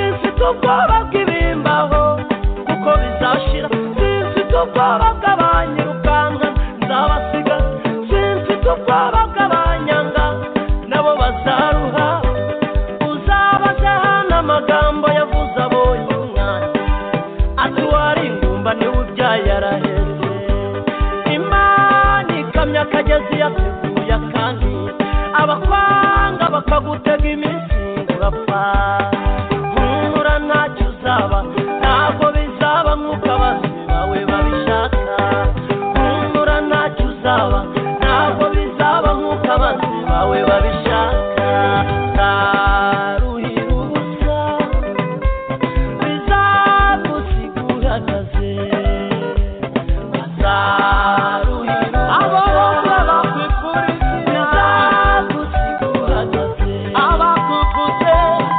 ubwoba bw'ibimbaho kuko bizashira sinfite ubwoba bw'abanyirukanka nzabasiga sinfite ubwoba bw'abanyanga nabo bazaruha uzabazaha n'amagambo yavuze abonye umwanya ati wari ingumba niwe ubyaye arahenze imana ikamyo akagezi yateguye akandi abakwanga bakagutega iminsi ngo urapfa nkura ntacyo uzaba ntabwo bizaba nk'uko abazi bawe babishaka nkura ntacyo uzaba ntabwo bizaba nk'uko abazi bawe babishaka ntaruhira ubusa bizagusiguranaze bazaruhira abo bombi abakwifuriza bizagusiguranaze abakuvutse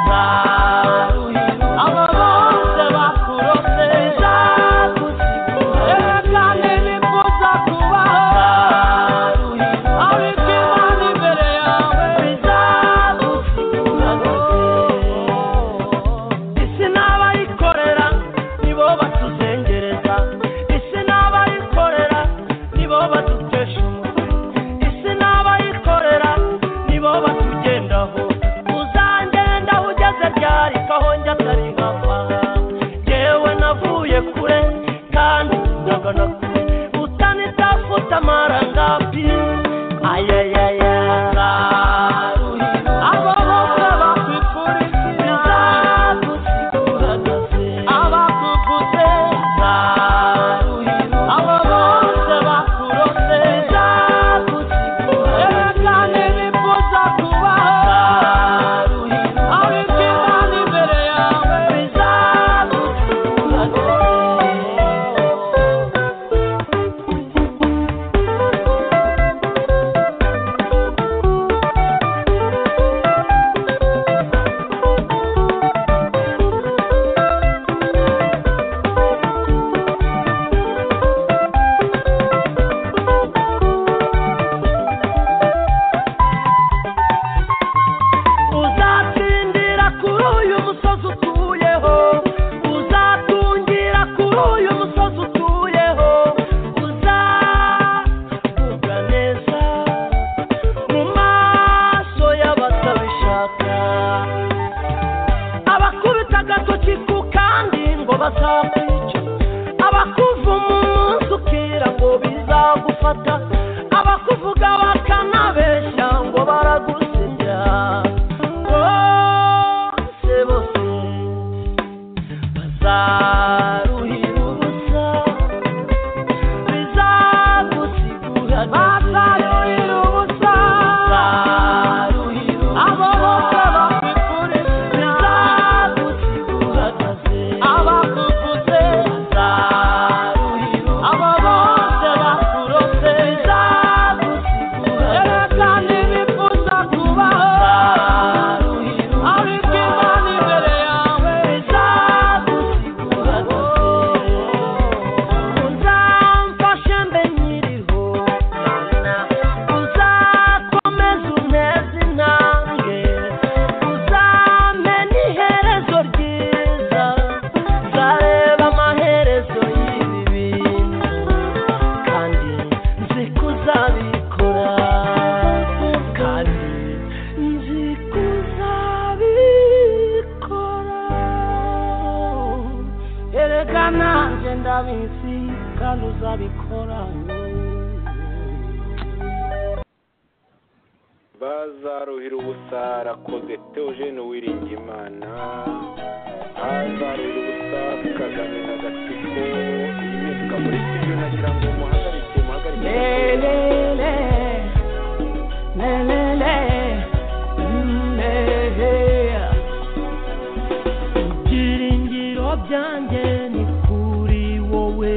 bazaruhira abo bose bakurose bizagusiguranaze kandi nifuza kubaho bazaruhira abiko imana imbere yawe bizagusiguranaze isi n'abayikorera nibo batuzengereza isi n'abayikorera nibo badutesha umutwe isi n'abayikorera nibo batugendaho uzangendaho ugeze ryari kahonge atari nkava yewe navuye kure kandi nagana kure utanitafuta amarangapi ayayaya abo bose bakwifuriza bizagusiguranaze abakuvutse baruhira abo bose bakurose bizagusiguranaze yewe kandi bifuza kubaho baruhira abiko imana imbere yawe bizagusiguranaze uzatsindira kuri uyu musozi utuyeho uzatungira kuri uyu musozi utuyeho uzavuga neza mu maso y'abatabishaka abakubita agatoki ku kandi ngo bazakwica abakuva umunsi ukira ngo bizagufata abakuvuga bakanabeshya ngo baragusebya bose bose bazaruhira ubusa bizagusigura bazaruhira ubusa bazaruhira abo bose bakwifuriza bizagusigura abakuvutse bazaruhira abo bose bakurose bizagusigura kandi bifuza kubaho bazaruhira ariko imana imbere yawe bizagusigura uzamfashe mbe nyiriho uzakomeza unteze intambwe uzampe n'iherezo ryiza nzareba amaherezo y'ibi bintu kandi nzi ko uzabikora kandi nzi ko uzabikora erega nanjye ndabizi kandi uzabikora bazaruhira ubusa rakoze teogene uwiringimana bazaruhira ubusa kagame na gatsiko imyuka muri studio nagira ngo muhagarike muhagarike lelele lelele ibyiringiro byanjye ni kuri wowe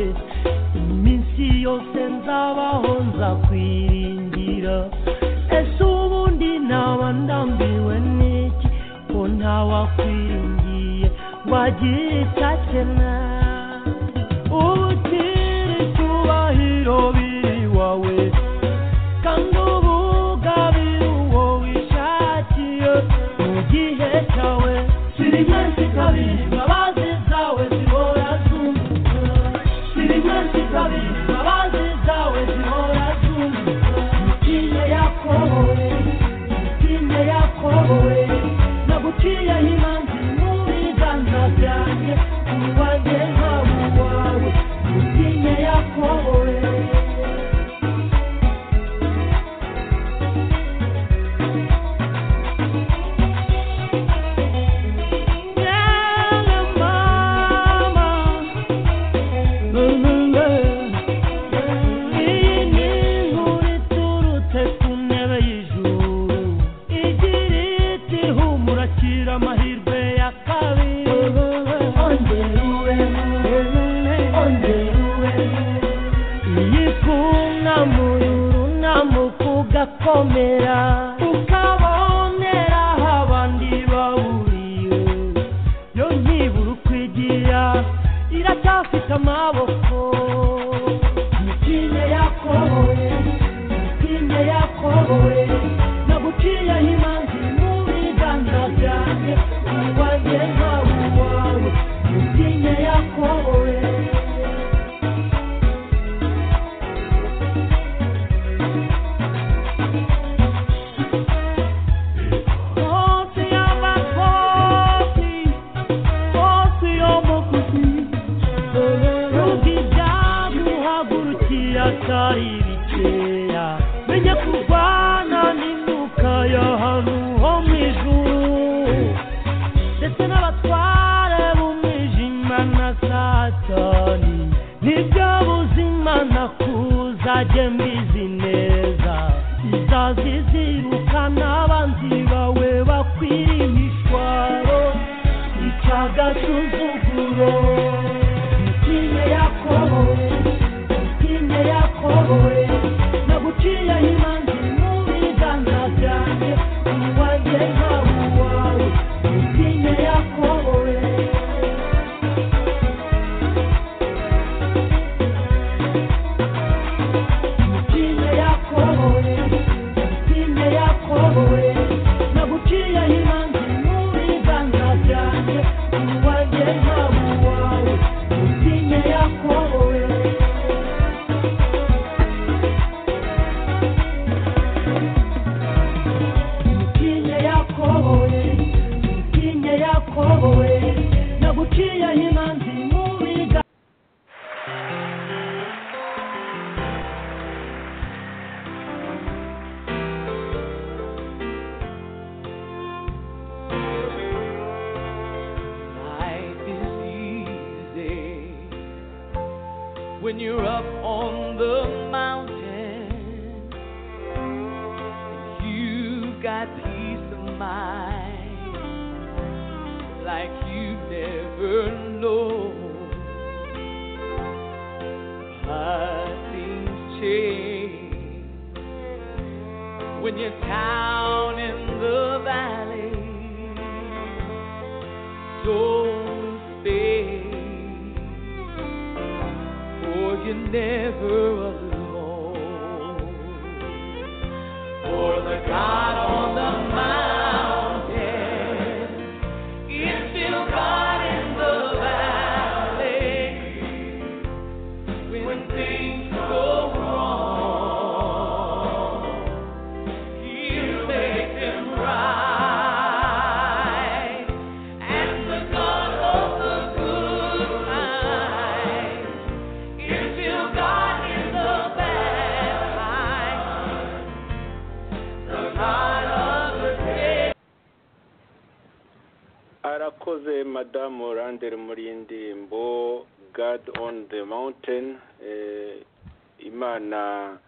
iminsi yose nzabaho nzakwiringira ese ubundi naba ndambiwe n'iki ko ntawakwiringiye wagira icyo akena ubutira icyubahiro biri wawe kandi ubugabira uwo wishakiye mu gihe cyawe sirigeze kabiri baba ugakomera ukabonera aho abandi bawuriye yo nkibura ukwigira iracyafite amaboko imitine yakoboye imitine yakoboye naguciyeho imanzi mu biganza byanjye ntiwanjye ntawe uwawe imitine yakoboye Bosi abakosi, bosi omukuzi, rugija guhagurukira atari bikeya, menye kurwana n'induka y'ahantu ho mu ijuru, ndetse n'abatware b'umwijima na satani, nibyo buzima nakuzajye mbizi neza, izazi zirukana abanzi bawe bakwirihishwa, ica agasuzuguro, imitima yakoboye imitima yakoboye naguciyeho imanzi mu biganza byanjye uwanjye ntawe uwawe imitima yakoboye imitima yakoboye imitima yakoboye naguciyeho imanzi mu biganza byanjye uwanjye ntawe uwawe imitima yakoboye Mkinye yakoboye, mkinye yakoboye, naguciye imanzi mu biga. Life is easy when you're up on the mountain. You've got peace of mind like you never know. How things change when you're down in the valley. Don't stay, for you're never alone. For the God on the mountain is still God in the valley. When things go wrong, He'll make them right. And the God of the good times is still God in the bad times. The God of the day. arakoze madamu orandere muri iyi ndirimbo god on the mountain eh, imana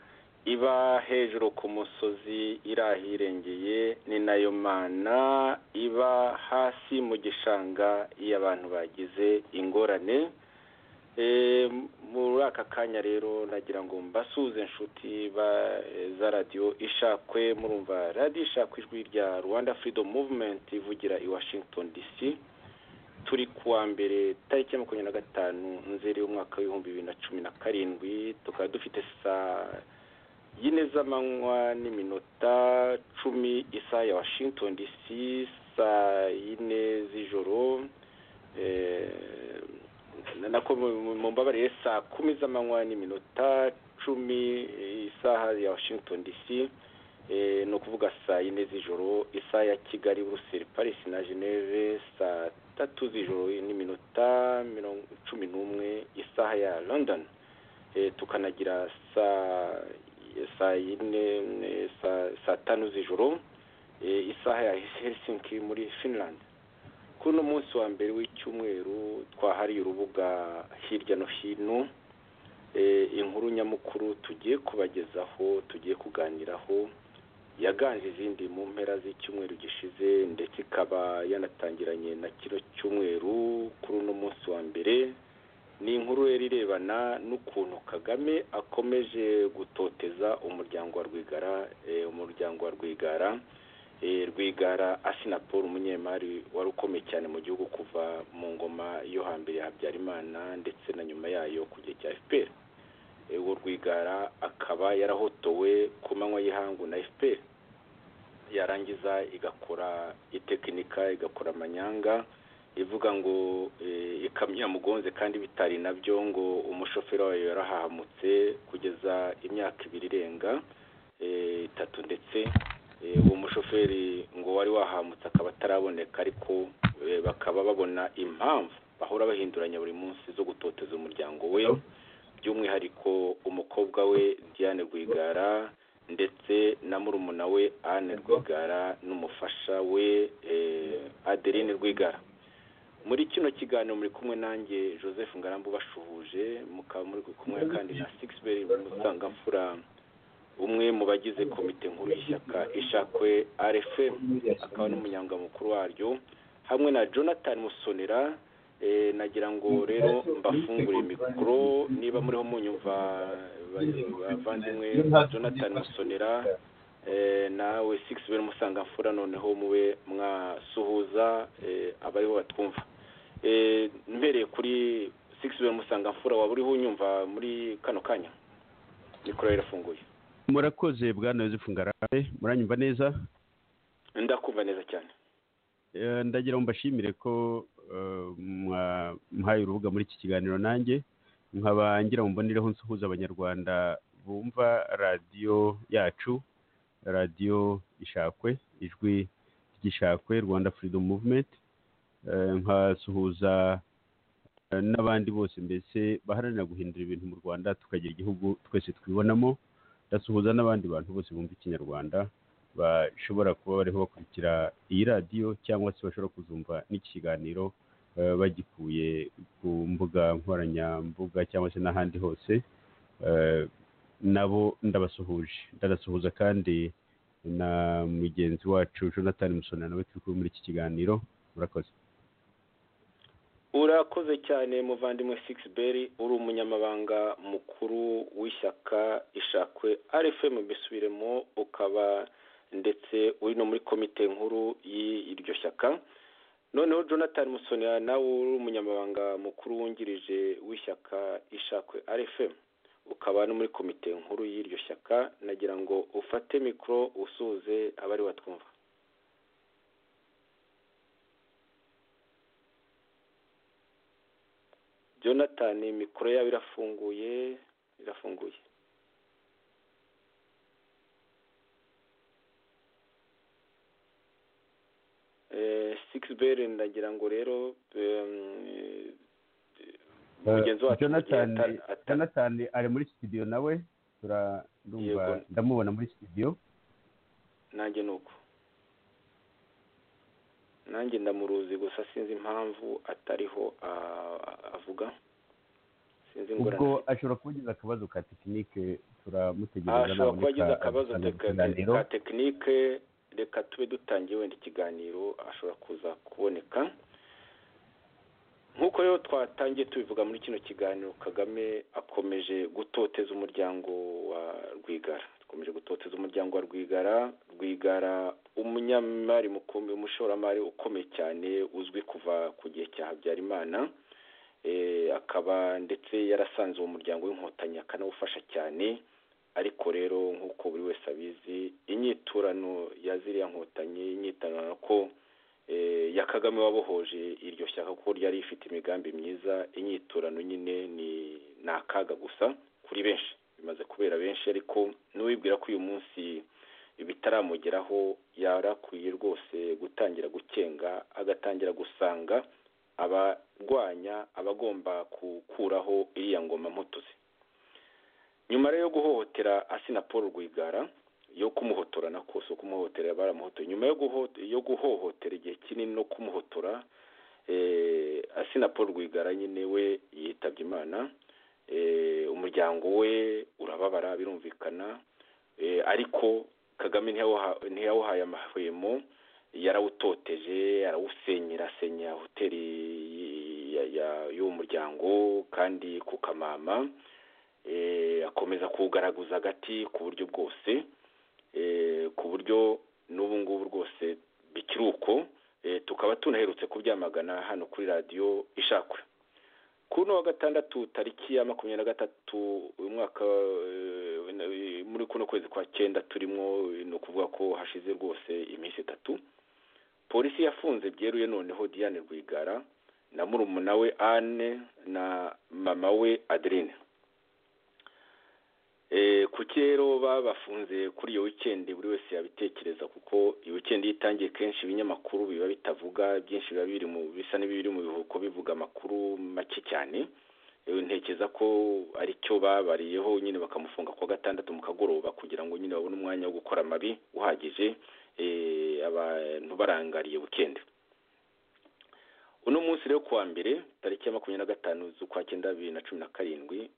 iba hejuru ku musozi iri ahirengeye ni nayo mana iba hasi mu gishanga iyo abantu bagize ingorane Eh, muri aka kanya rero nagira ngo mbasuhuze inshuti ba- eh, za radiyo ishakwe murumva radiyo ishakwe ijwi rya rwanda freedom movement ivugira i washington dc turi ku wa mbere tariki ya makumyabiri na gatanu nzeri y'umwaka w'ibihumbi bibiri na cumi na karindwi tukaba dufite saa yine z'amanywa n'iminota cumi isaha ya washington dc saa yine z'ijoro eh, na- nako mumbabarire saa kumi z'amanywa n'iminota cumi eh, isaha ya washington dc eh, ni ukuvuga saa yine z'ijoro isaha ya kigali buruseli paris na geneve saa tatu z'ijoro n'iminota mirongo cumi n'umwe isaha ya london Eh, tukanagira saa saa yine eh, saa- saa tanu z'ijoro eh, isaha ya helsinki muri finland kuri uno munsi wa mbere w'icyumweru twahariye urubuga hirya no hino Eh, inkuru nyamukuru tugiye kubagezaho tugiye kuganiraho yaganje izindi mu mpera z'icyumweru gishize ndetse ikaba yanatangiranye na kino cyumweru kuri uno munsi wa mbere ni inkuru yari irebana n'ukuntu kagame akomeje gutoteza umuryango wa rwigara eh, umuryango wa rwigara eh, rwigara asinapol umunyemari wari ukomeye cyane mu gihugu kuva mu ngoma yo hambere ya habyarimana ndetse na nyuma yayo ku gihe cya fpr Eh, uwo rwigara akaba yarahotowe ku manywa y'ihangu na fpr yarangiza igakora itekinika igakora amanyanga ivuga ngo eh, ikamyo yamugonze kandi bitari nabyo ngo umushoferi wayo yarahahamutse kugeza imyaka ibiri irenga eh, itatu ndetse eh, uwo mushoferi ngo wari wahamutse akaba ataraboneka ariko eh, bakaba babona impamvu bahora bahinduranya buri munsi zo gutoteza umuryango we by'umwihariko umukobwa we Diane Rwigara ndetse na murumuna we Anne Rwigara n'umufasha we eh, Adeline Rwigara muri kino kiganiro muri kumwe nanjye joseph ngarambe ubashuhuje mukaba muri kumwe kandi na sigisibery musangamfura umwe mu bagize komite nkuru y'ishyaka ishakwe rfm akaba n'umunyamukuru waryo hamwe na jonathan musonera eh, nagira ngo rero mbafungure mikoro niba muriho munyumva ba- bavandimwe jonathan musonera eh, nawe sigisibery musangamfura noneho mube mwasuhuza eh, abariho batwumva Eh, mbereye kuri sigisi we musangamfura waba uriho unyumva muri kano kanya mikoro irafunguye murakoze bwana yosefu ngarambe muranyumva neza ndakumva neza cyane Eh, ndagira ngo mbashimire ko eh, mwa- mwahaye urubuga muri iki kiganiro nanjye nkaba ngira ngo mbonereho nsuhuza abanyarwanda bumva radiyo yacu radiyo ishakwe ijwi ry'ishakwe rwanda freedom movement Eh, nkasuhuza eh, n'abandi bose mbese baharanira guhindura ibintu mu rwanda tukagira igihugu twese twibonamo ndasuhuza n'abandi bantu bose bumva ikinyarwanda bashobora kuba bariho bakurikira iyi radiyo cyangwa se bashobora kuzumva n'iki kiganiro eh, bagikuye ku mbuga nkoranyambuga cyangwa se n'ahandi hose Eh, nabo ndabasuhuje ndabasuhuza kandi na mugenzi wacu jonathan musona nawe turi kumwe muri iki kiganiro murakoze urakoze cyane muvandimwe sigisibery uri umunyamabanga mukuru w'ishyaka ishakwe rfm mbisubiremo ukaba ndetse uri no muri komite nkuru y'iryo shyaka noneho jonathan musonera nawe uri umunyamabanga mukuru wungirije w'ishyaka ishakwe rfm ukaba no muri komite nkuru y'iryo shyaka nagira ngo ufate mikoro usuhuze abari batwumva jonathan mikoro yabo irafunguye irafunguye sigisibery ndagira ngo rero em, mugenzi wacu jonathan ata- ata- jonathan ari muri studio nawe tura- ndumva Yego. ndamubona muri studio nanjye ni uko nanjye ndamuruzi gusa sinzi impamvu atariho ah, avuga sinzi ingorane ubwo ashobora kuba agize akabazo ka tekinike turamutegereza ashobora kuba agize naboneka akabazo atanga teka- ikiganiro. ka tekinike reka tube dutangiye wenda ikiganiro ashobora kuza kuboneka nk'uko rero twatangiye tubivuga muri kino kiganiro kagame akomeje gutoteza umuryango wa rwigara akomeje gutoteza umuryango wa rwigara rwigara umunyamari mukomeye umushoramari ukomeye cyane uzwi kuva ku gihe cya habyarimana Eh, akaba ndetse yarasanze uwo muryango w'inkotanyi akanawufasha cyane ariko rero nk'uko buri wese abizi inyiturano ya ziriya nkotanyi inyiturano ko eh, ya kagame wabohoje iryo shyaka kuko ryari rifite imigambi myiza inyiturano nyine ni ni akaga gusa kuri benshi bimaze kubera benshi ariko n'uwibwira ko uyu munsi bitaramugeraho yarakwiye rwose gutangira gukenga agatangira gusanga abarwanya abagomba gukuraho iriya ngoma mputuzi nyuma rero yo guhohotera asina paul rwigara yo kumuhotora na kose kumuhotorera baramuhotoye nyuma yo, guho- yo guhohotera igihe kinini no kumuhotora eh, asina paul rwigara nyine we yitabye imana eh, umuryango we urababara birumvikana eh, ariko kagame ntiyawaha- ntiyawuhaye amahwemo yarawutoteje arawusenyera asenya hoteli ya- ya- y'uwo muryango kandi ku kamama eh, akomeza kuwugaragaza agati ku buryo bwose eh, ku buryo n'ubu ngubu rwose bikiri uko Eh, tukaba tunaherutse kubyamagana hano kuri radiyo ishakwe kuri uno wa gatandatu tariki ya makumyabiri na gatatu uyu mwaka eh, muri kuno kwezi kwa cyenda turimo eh, ni ukuvuga ko hashize rwose iminsi itatu polisi yafunze byeruye noneho diane rwigara na murumuna we anne na mama we adeline Eh, kuki rero babafunze kuri iyo wikendi buri wese yabitekereza kuko iyo wikendi iyo itangiye kenshi ibinyamakuru biba bitavuga byinshi biba biri mu bisa n'ibiri mu bihuko bivuga amakuru make cyane Eh, ntekereza ko ari cyo babariyeho nyine bakamufunga kwa gatandatu mu kagoroba kugira ngo nyine babone umwanya wo gukora amabi uhagije eh, abantu barangariye wikendi uno munsi rero kuwa mbere tariki ya makumyabiri na gatanu z'ukwa cyenda bibiri na cumi na karindwi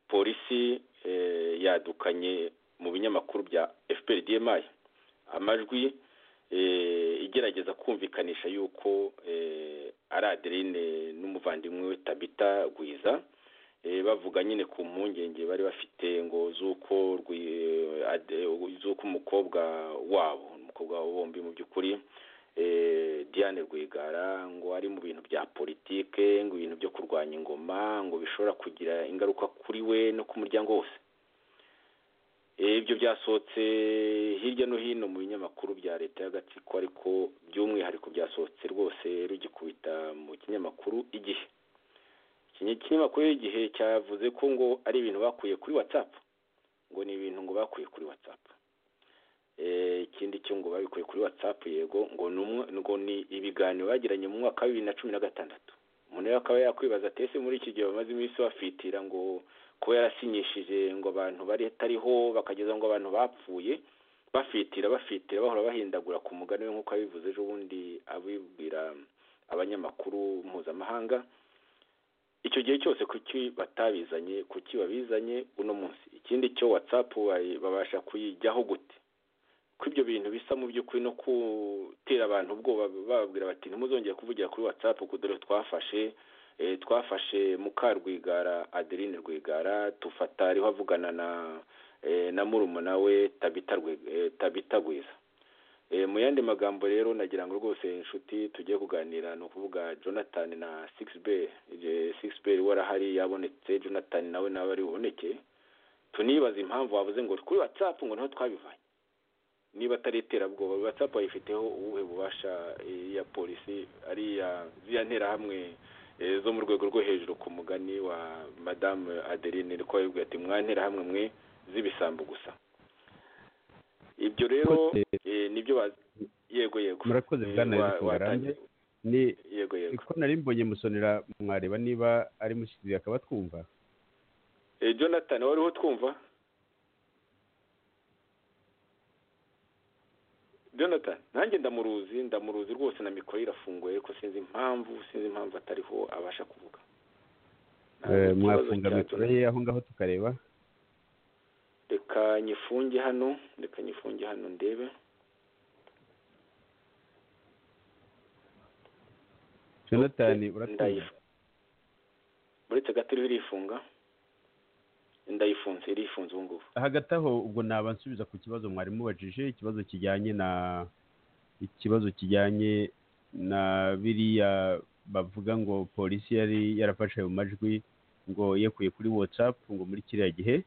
polisi eh, yadukanye mu binyamakuru bya fpr dmi amajwi eh, igerageza kumvikanisha yuko eh, ari adeline n'umuvandimwe we tabita gwiza eh, bavuga nyine ku mpungenge bari bafite ngo z'uko Rwi- Ade- z'uko umukobwa wabo umukobwa wabo bombi mu by'ukuri eh, Diane Rwigara ngo ari mu bintu bya politike ngo ibintu byo kurwanya ingoma ngo bishobora kugira ingaruka kuri we no ku muryango wose Eh, ibyo byasohotse hirya no hino mu binyamakuru bya leta y'agatsiko ariko by'umwihariko byasohotse rwose rugikubita mu kinyamakuru igihe Iki kinyamakuru igihe cyavuze ko ngo ari ibintu bakuye kuri whatsapp ngo ni ibintu ngo bakuye kuri whatsapp Eh, ikindi cyo ngo babikuye kuri whatsapp yego ngo ni umwa- ngo ni ibiganiro bagiranye mu mwaka wa bibiri na cumi na gatandatu umuntu rero akaba yakwibaza ati ese muri iki gihe bamaze iminsi bafitira ngo kuba yarasinyishije ngo abantu bari atariho bakageza ngo abantu bapfuye bafitira bafitira bahora bahindagura ku mugani we nk'uko yabivuze ejo bundi abibwira abanyamakuru mpuzamahanga icyo gihe cyose kuki batabizanye kuki babizanye uno munsi ikindi cyo whatsapp bayi- babasha kuyijyaho gute ko ibyo bintu bisa mu by'ukuri no gutera abantu ubwoba bababwira bati ntimuzongere kuvugira kuri whatsapp kuko dore twafashe eh, twafashe mukarwigara adeline rwigara tufata ariho avugana na eh, na murumuna we tabita Rwi- eh, tabita gwiza Eh, mu yandi magambo rero nagira ngo rwose inshuti tugiye kuganira ni ukuvuga jonathan na six bell six bell warahari yabonetse jonathan nawe nawe ari buboneke tunibaza impamvu wavuze ngo kuri whatsapp ngo niho twabivanye niba atari iterabwoba whatsapp ayifiteho ubuhe bubasha eh, ya polisi ari iya ziriya nterahamwe eh, zo mu rwego rwo hejuru ku mugani wa madamu adeline ariko yabibwiye ati mwanterahamwe mwe z'ibisambo gusa ibyo rero Murakoze. eh, nibyo bazi yego yego murakoze Eh, bwana wa- Eric Ngarambe watangiye. ni yego yego ko nari mbonye musonera mwareba niba ari mushyizi akaba twumva Eh, jonathan wari utwumva jonathan nanjye ndamuruzi ndamuruzi rwose na mikoro ye irafunguye ariko sinzi impamvu sinzi impamvu atariho abasha kuvuga Ntabwo Eh, ikibazo mwafunga cya mikoro Jonathan. ye aho ngaho tukareba reka nyifunge hano reka nyifunge hano ndebe jonathan uratwumva Ndayifu- uretse gato iriho irifunga ndayifunze irifunze ubu ngubu hagati aho ubwo naba nsubiza ku kibazo mwari mubajije ikibazo kijyanye na ikibazo kijyanye na biriya bavuga ngo polisi yari yarafashe ayo majwi ngo yekuye kuri whatsapp ngo muri kiriya gihe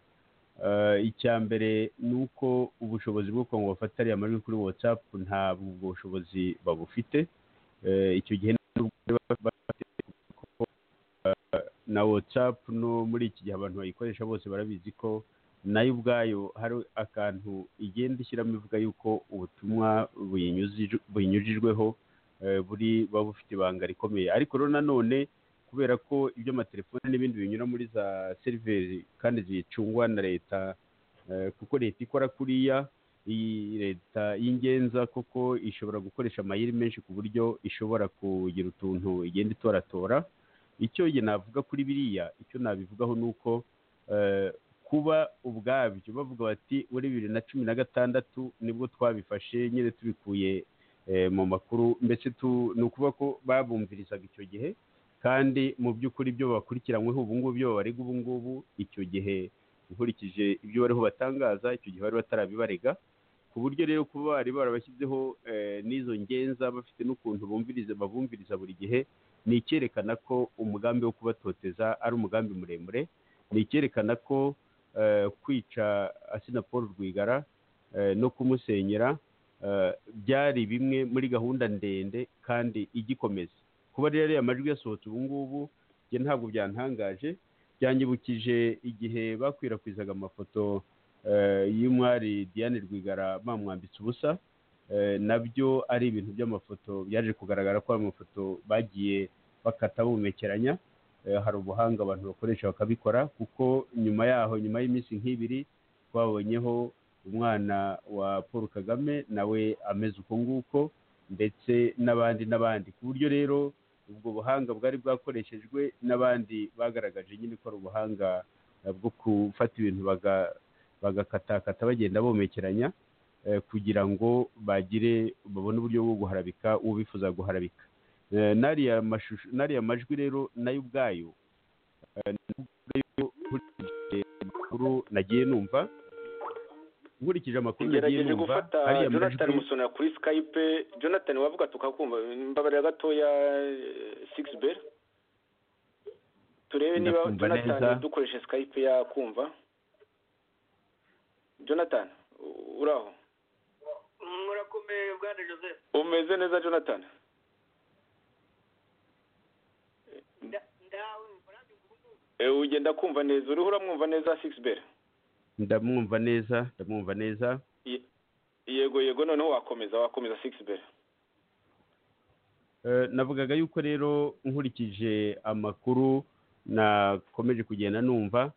Eh, icya mbere ni uko ubushobozi bwo kuba ngo bafate ariya majwi kuri whatsapp ntabwo ubwo bushobozi babufite Eh, icyo gihe nubwo bari bafite kuko, eh, na whatsapp no muri iki gihe abantu bayikoresha bose barabizi ko nayo ubwayo hari akantu igenda ishyiramo ivuga yuko ubutumwa buyinyuzi- buyinyujijweho eh, buri buba bufite ibanga rikomeye ariko rero nanone kubera ko ibyo amatelefoni n'ibindi binyura muri za seriveri kandi zicungwa na leta eh, kuko leta ikora kuriya iyi leta y'ingenza koko ishobora gukoresha amayeri menshi ku buryo ishobora kugira utuntu igenda itoratora icyo njye navuga kuri biriya icyo nabivugaho ni uko eh, kuba ubwabyo bavuga bati muri bibiri na cumi na gatandatu nibwo twabifashe nyine tubikuye eh, mu makuru mbese tu ni ukuvuga ko babumvirizaga icyo gihe kandi mu by'ukuri ibyo bakurikiranyweho ubu ngubu ibyo babarega ubu ngubu icyo gihe nkurikije ibyo bariho batangaza icyo gihe bari batarabibarega ku buryo rero kuba bari barabashyizeho eh, n'izo ngenza bafite n'ukuntu bumviriza babumviriza buri gihe ni icyerekana ko umugambi wo kubatoteza ari umugambi muremure ni icyerekana ko eh, kwica asina paul rwigara eh, no kumusenyera eh, byari bimwe muri gahunda ndende kandi igikomeza kuba rero ariya majwi yasohotse ubu ngubu njye ntabwo byantangaje byanyibukije igihe bakwirakwizaga amafoto eh, y'umwari diane rwigara bamwambitse ubusa eh, nabyo ari ibintu by'amafoto byaje kugaragara ko amafoto bagiye bakata bumekeranya Eh, hari ubuhanga abantu bakoresha bakabikora kuko nyuma yaho nyuma y'iminsi nk'ibiri twabonyeho umwana wa paul kagame nawe ameze uko nguko ndetse n'abandi n'abandi ku buryo rero ubwo buhanga bwari bwakoreshejwe n'abandi bagaragaje nyine ko ari ubuhanga eh, bwo gufata ibintu baga- bagakatakata bagenda bomekeranya eh, kugira ngo bagire babone uburyo bwo guharabika uwo bifuza guharabika Eh, n'ariya mashusho n'ariya majwi rero nayo ubwayo eh, nayo nkurikije amakuru nagiye numva nkurikije amakuru nagiye ngerageje numva gufata ariya jonathan majwi musonera kuri skype jonathan wavuga tukakumva mbabarira gatoya six bell turebe niba Ndakumva jonathan neza. dukoresha skype yakumva jonathan u- uri aho murakomeye bwana joseph umeze neza jonathan Nda- ndawumva nanjye ubu ngubu Eh, ugenda kumva neza uriho uramwumva neza six bell ndamwumva neza ndamwumva neza Ye- yego yego noneho wakomeza wakomeza six bell Eh, navugaga yuko rero nkurikije amakuru nakomeje kugenda numva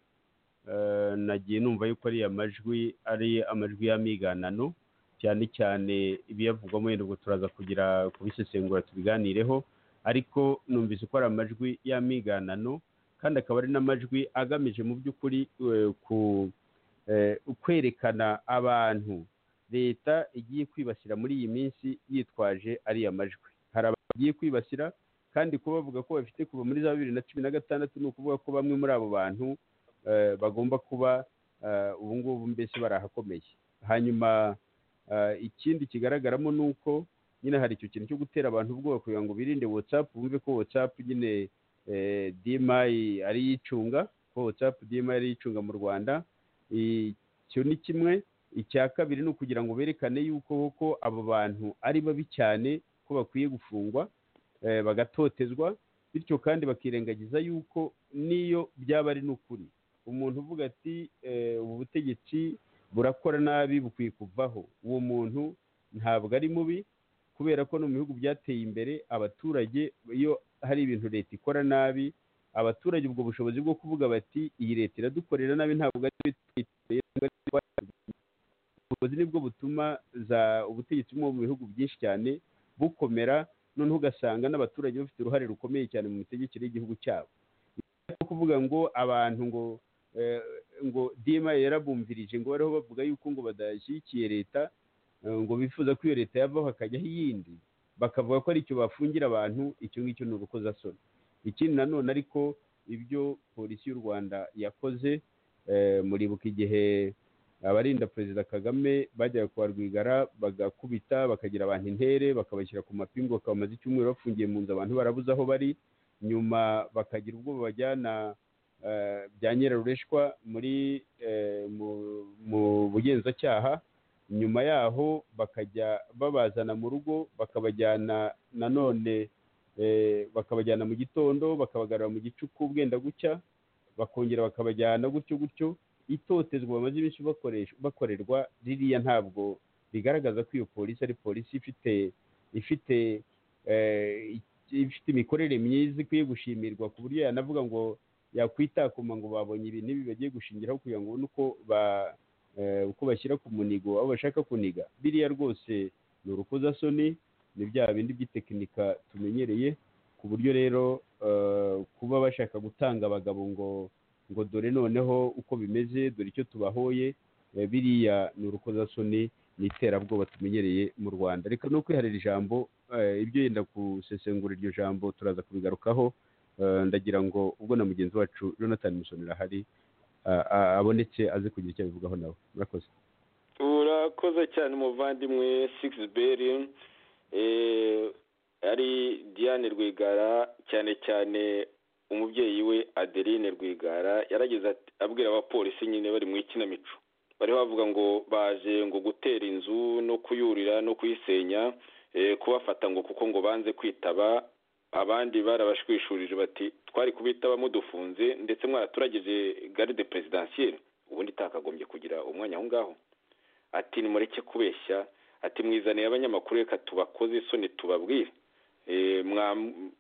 eh, nagiye numva yuko ariya majwi ari amajwi y'amiganano cyane cyane ibiyavugwamo yenda ubwo turaza kugira kubisesengura tubiganireho ariko numvise ko ari amajwi y'amiganano kandi akaba ari n'amajwi agamije mu by'ukuri eh, ku- eh, kwerekana abantu leta igiye kwibasira muri iyi minsi yitwaje ariya majwi hari abagiye kwibasira kandi kuba bavuga ko bafite kuva muri za bibiri na cumi na gatandatu ni ukuvuga ko bamwe muri abo bantu eh, bagomba kuba eh, ubu ngubu mbese barahakomeye hanyuma eh, ikindi kigaragaramo ni uko nyine hari icyo kintu cyo gutera abantu ubwoba kugira ngo birinde watsapu bumve ko watsapu nyine eh, dimayi ari yicunga ko watsapu dimayi ari yicunga mu rwanda icyo ni kimwe icya kabiri ni ukugira ngo berekane yuko koko abo bantu ari babi cyane ko bakwiye gufungwa eh, bagatotezwa bityo kandi bakirengagiza yuko n'iyo byaba ari n'ukuri umuntu uvuga ati eh, ubu butegetsi burakora nabi bukwiye kuvaho uwo muntu ntabwo ari mubi kubera ko no mu bihugu byateye imbere abaturage iyo hari ibintu leta ikora nabi abaturage ubwo bushobozi bwo kuvuga bati iyi leta iradukorera nabi ntabwo ari twe tuyiteye, ntabwo ari twe twayigize." ubushobozi nibwo butuma za ubutegetsi bwo mu bihugu byinshi cyane bukomera noneho ugasanga n'abaturage bafite uruhare rukomeye cyane mu mitegekere y'igihugu cyabo no kuvuga ngo abantu ngo eh, ngo dma yarabumvirije ngo bariho bavuga yuko ngo badashyigikiye leta eh, ngo bifuza ko iyo leta yavaho hakajyaho iyindi bakavuga ko ari icyo bafungira abantu icyo ngicyo ni urukozasoni ikindi nanone ariko ibyo polisi y'u rwanda yakoze eh, muribuka igihe abarinda perezida kagame bajyaga kwa rwigara bagakubita bakagira abantu intere bakabashyira ku mapingu bakaba bamaze icyumweru bafungiye mu nzu abantu barabuze aho bari nyuma bakagira ubwoba bajyana eh, bya nyirarureshwa muri eh, mu- mu bugenzacyaha nyuma yaho bakajya babazana mu rugo bakabajyana nanone eh, bakabajyana mu gitondo bakabagarura mu gicuku bwenda gucya bakongera bakabajyana gutyo gutyo itotezwa bamaze iminsi bakoresha bakorerwa ririya ntabwo bigaragaza ko iyo polisi ari polisi ifite ifite eh, ifite imikorere myiza ikwiye gushimirwa ku buryo yanavuga ngo yakwitakuma ngo babonye ibintu ibi bagiye gushingiraho kugira ngo babone uko ba eh, uko bashyira ku munigo abo bashaka kuniga biriya rwose ni urukozasoni ni bya bindi by'itekinika tumenyereye ku buryo rero eh, kuba bashaka gutanga abagabo ngo ngo dore noneho uko bimeze dore icyo tubahoye eh, biriya ni urukozasoni ni iterabwoba tumenyereye mu rwanda reka no kwiharira ijambo eh, ibyo yenda gusesengura iryo jambo turaza kubigarukaho Eh, ndagira ngo ubwo na mugenzi wacu jonathan musonera ahari ah, ah, abonetse aze kugira icyo abivugaho nawe murakoze urakoze cyane umuvandimwe sigisi beri ari diane rwigara cyane cyane umubyeyi we adeline rwigara yarageze ati- abwira abapolisi nyine bari mu ikinamico bari bavuga ngo baje ngo gutera inzu no kuyurira no kuyisenya eh, kubafata ngo kuko ngo banze kwitaba abandi barabashwishurije bati twari kubitaba mudufunze ndetse mwaraturageje garde presidansiyeri ubundi itakagombye kugira umwanya aho ngaho ati nimureke kubeshya ati mwizaniye abanyamakuru reka tubakoze isoni tubabwire Eh, mwa-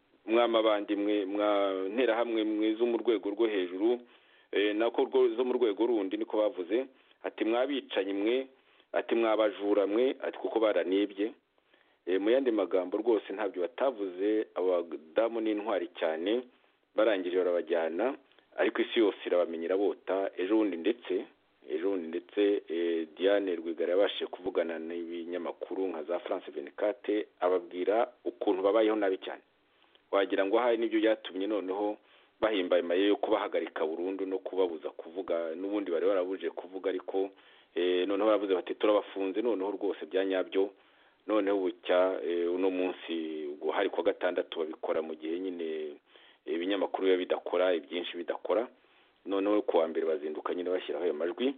mwamabandimwe mwa nterahamwe mwe zo mu rwego rwo hejuru eh, nako rwo- zo mu rwego rundi niko bavuze ati mwabicanyi mwe ati mwabajura mwe ati kuko baranibye Eh, mu yandi magambo rwose ntabyo batavuze abadamu n'intwari cyane barangije barabajyana ariko isi yose irabamenyera bota ejo bundi ndetse ejo bundi ndetse eh, diane rwigara yabashije kuvugana n'ibinyamakuru nka za france venikate ababwira ukuntu babayeho nabi cyane wagira ngo ahari nibyo byatumye noneho bahimbaye maye yo kubahagarika burundu no kubabuza kuvuga n'ubundi bari barabuje kuvuga ariko eh, noneho baravuze bati turabafunze noneho rwose bya nyabyo noneho bucya eh, uno munsi guhari kwa gatandatu babikora mu gihe nyine ibinyamakuru biba bidakora ibyinshi bidakora noneho ku wa mbere bazinduka nyine bashyiraho ayo majwi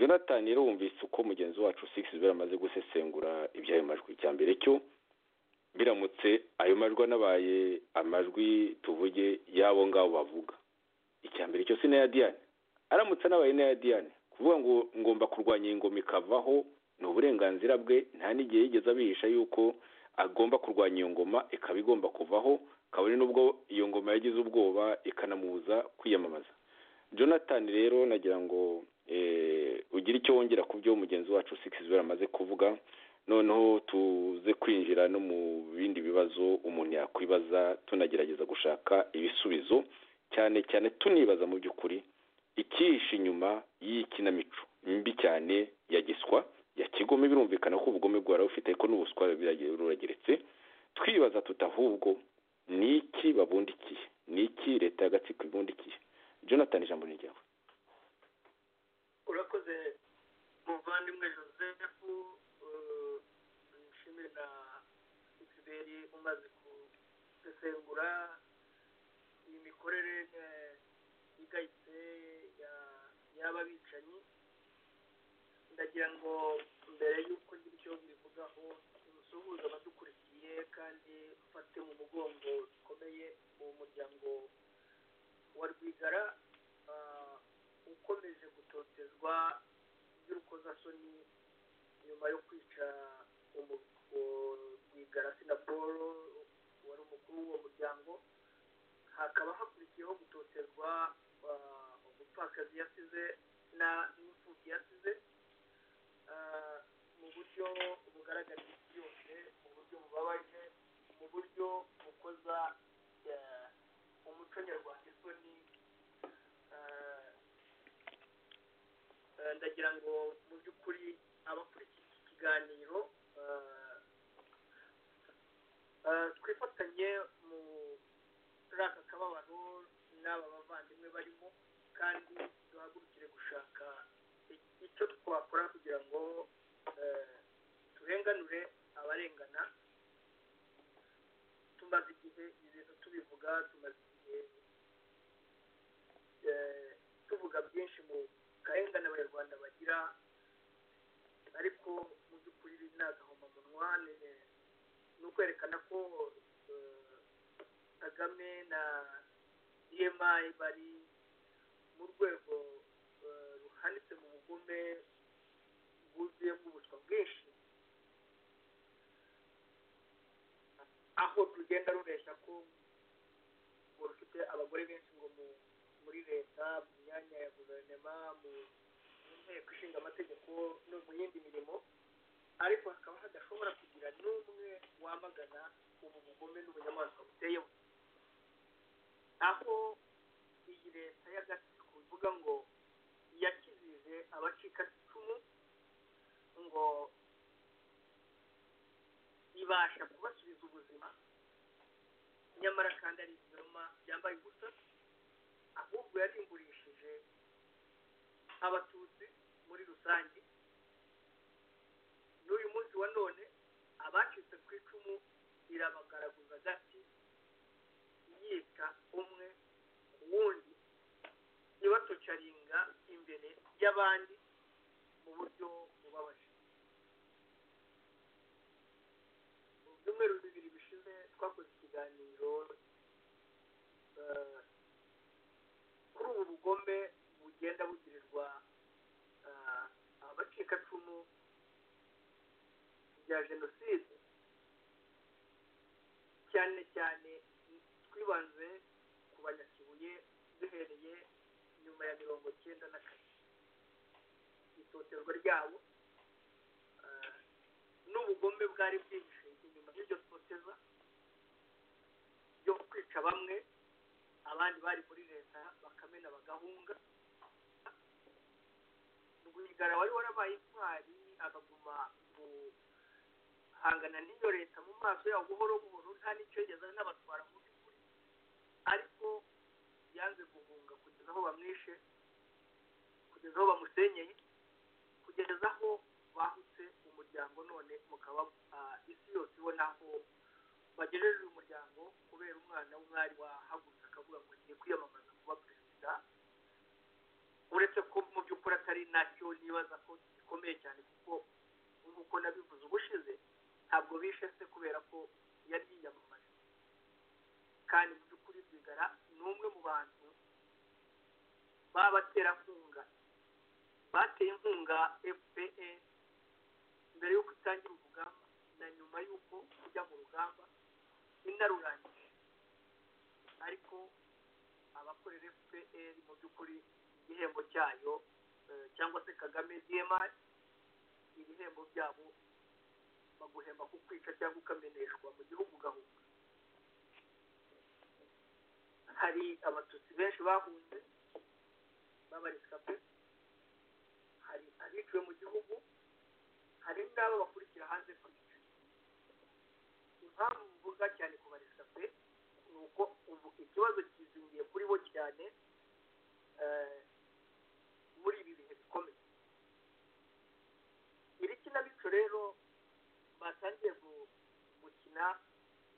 jonathan rero wumvise uko mugenzi wacu six amaze gusesengura iby'ayo majwi icya mbere cyo biramutse ayo majwi anabaye amajwi tuvuge y'abo ngabo bavuga icya mbere cyose n'aya diane aramutse anabaye n'aya diane kuvuga ngo ngomba kurwanya iyi ngoma ikavaho ni uburenganzira bwe nta n'igihe yigeze abihisha yuko agomba kurwanya iyo ngoma ikaba igomba kuvaho kabone n'ubwo iyo ngoma yagize ubwoba ikanamubuza kwiyamamaza jonathan rero nagira ngo eh, ugire icyo wongera ku byo mugenzi wacu sikizibera amaze kuvuga noneho tuze kwinjira no mu bindi bibazo umuntu yakwibaza tunagerageza gushaka ibisubizo cyane cyane tunibaza mu by'ukuri ikihishe inyuma y'ikinamico mbi cyane ya giswa ya kigome birumvikana ko ubugome bwari bufite ariko n'ubuswa birage- burageretse twibaza tutahubwo ni iki babundikiye ni iki leta y'agatsiko ibundikiye jonathan ijambo ni ryawe urakoze muvandimwe joseph eh, nshimire na siberi umaze gusesengura iyi mikorere eh, igayitse ya- y'aba bicanyi ndagira ngo mbere y'uko ngira icyo mbivugaho nsuhuze abadukurikiye kandi mfate mu mugongo bikomeye uwo muryango wa rwigara ah, ukomeje gutotezwa by'urukozasoni nyuma yo kwica umu- rwigara sinapolo wari umukuru w'uwo muryango hakaba hakurikiyeho gutotezwa ah, umupfakazi yasize na n'imfubyi yasize ah, mu buryo bugaragara isi yose mu buryo bubabaje mu buryo bukoza eh, umuco nyarwanda isoni ah, Eh, ndagira ngo mu by'ukuri abakurikiye iki kiganiro eh, eh, twifatanye mu muri aka kababaro n'aba bavandimwe barimo kandi duhagurukire gushaka i- icyo twakora kugira ngo eh, turenganure abarengana tumaze igihe ibintu tubivuga tumaze igihe eh, tuvuga byinshi mu karengane abanyarwanda bagira ariko mu by'ukuri ni agahomamunwa ni- ni ukwerekana ko eh, kagame na emi bari mu rwego eh, ruhanitse mu bugome bwuzuye bw'ubuswa bwinshi aho rugenda rubeshya ko ngo rufite abagore benshi ngo mu- muri leta mu myanya ya guverinoma mu mu nteko ishinga amategeko no mu yindi mirimo ariko hakaba hadashobora kugira n'umwe wamagana ubu bugome n'ubunyamaswa buteyeho aho iyi leta y'agatsiko bivuga ngo yakijije abacikacumu ngo ibasha kubasubiza ubuzima nyamara kandi ari ibinyoma byambaye ubusa ahubwo yarimburishije abatutsi muri rusange n'uyu munsi wa none abacitse ku icumu irabagaraguza gati yita umwe ku wundi ibatocaringa imbere y'abandi mu buryo bubabaje mu byumweru bibiri bishize twakoze ikiganiro eh, kuri ubu bugome bugenda bugirirwa eh, abacikacumu bya jenoside cyane cyane twibanze ku banyakibuye duhereye nyuma ya mirongo cyenda na kane itoterwa ryabo ah, n'ubugome bwari bwinshi inyuma y'iryo toteza ryo kwica bamwe abandi bari muri leta bakamena bagahunga rwigara wari warabaye intwari akaguma mu hangana n'iyo leta mu maso yaho buhoro buhoro nta n'icyo yigeze n'abatwara mu by'ukuri ariko yanze guhunga kugeza aho bamwishe kugeza aho bamusenyeye kugeza aho bahutse umuryango none mukaba ah, isi yose ibona aho bagejeje uyu muryango kubera umwana w'umwari wahagurutse akavuga ngo ngiye kwiyamamaza kuba perezida uretse ko mu by'ukuri atari nacyo nibaza ko gikomeye cyane kuko nk'uko nabivuze ubushize ntabwo bishe se kubera ko yari yiyamamaje kandi mu by'ukuri rwigara ni umwe mu bantu b'abaterankunga bateye inkunga fpr mbere y'uko itangira urugamba na nyuma y'uko ujya mu rugamba inarurangije ariko abakorera fpr mu by'ukuri igihembo cyayo eh, cyangwa se kagame dmr ibihembo byabo baguhemba ku kwica cyangwa ukameneshwa mu gihugu ugahunga hari abatutsi benshi bahunze babarizwa pe hari abiciwe mu gihugu hari n'abo bakurikira hanze kwica impamvu mvuga cyane kubarizwa pe ni uko ubu ikibazo kizingiye kuri bo cyane eh, muri ibi bihe bikomeye iri kinamico rero batangiye gu- gukina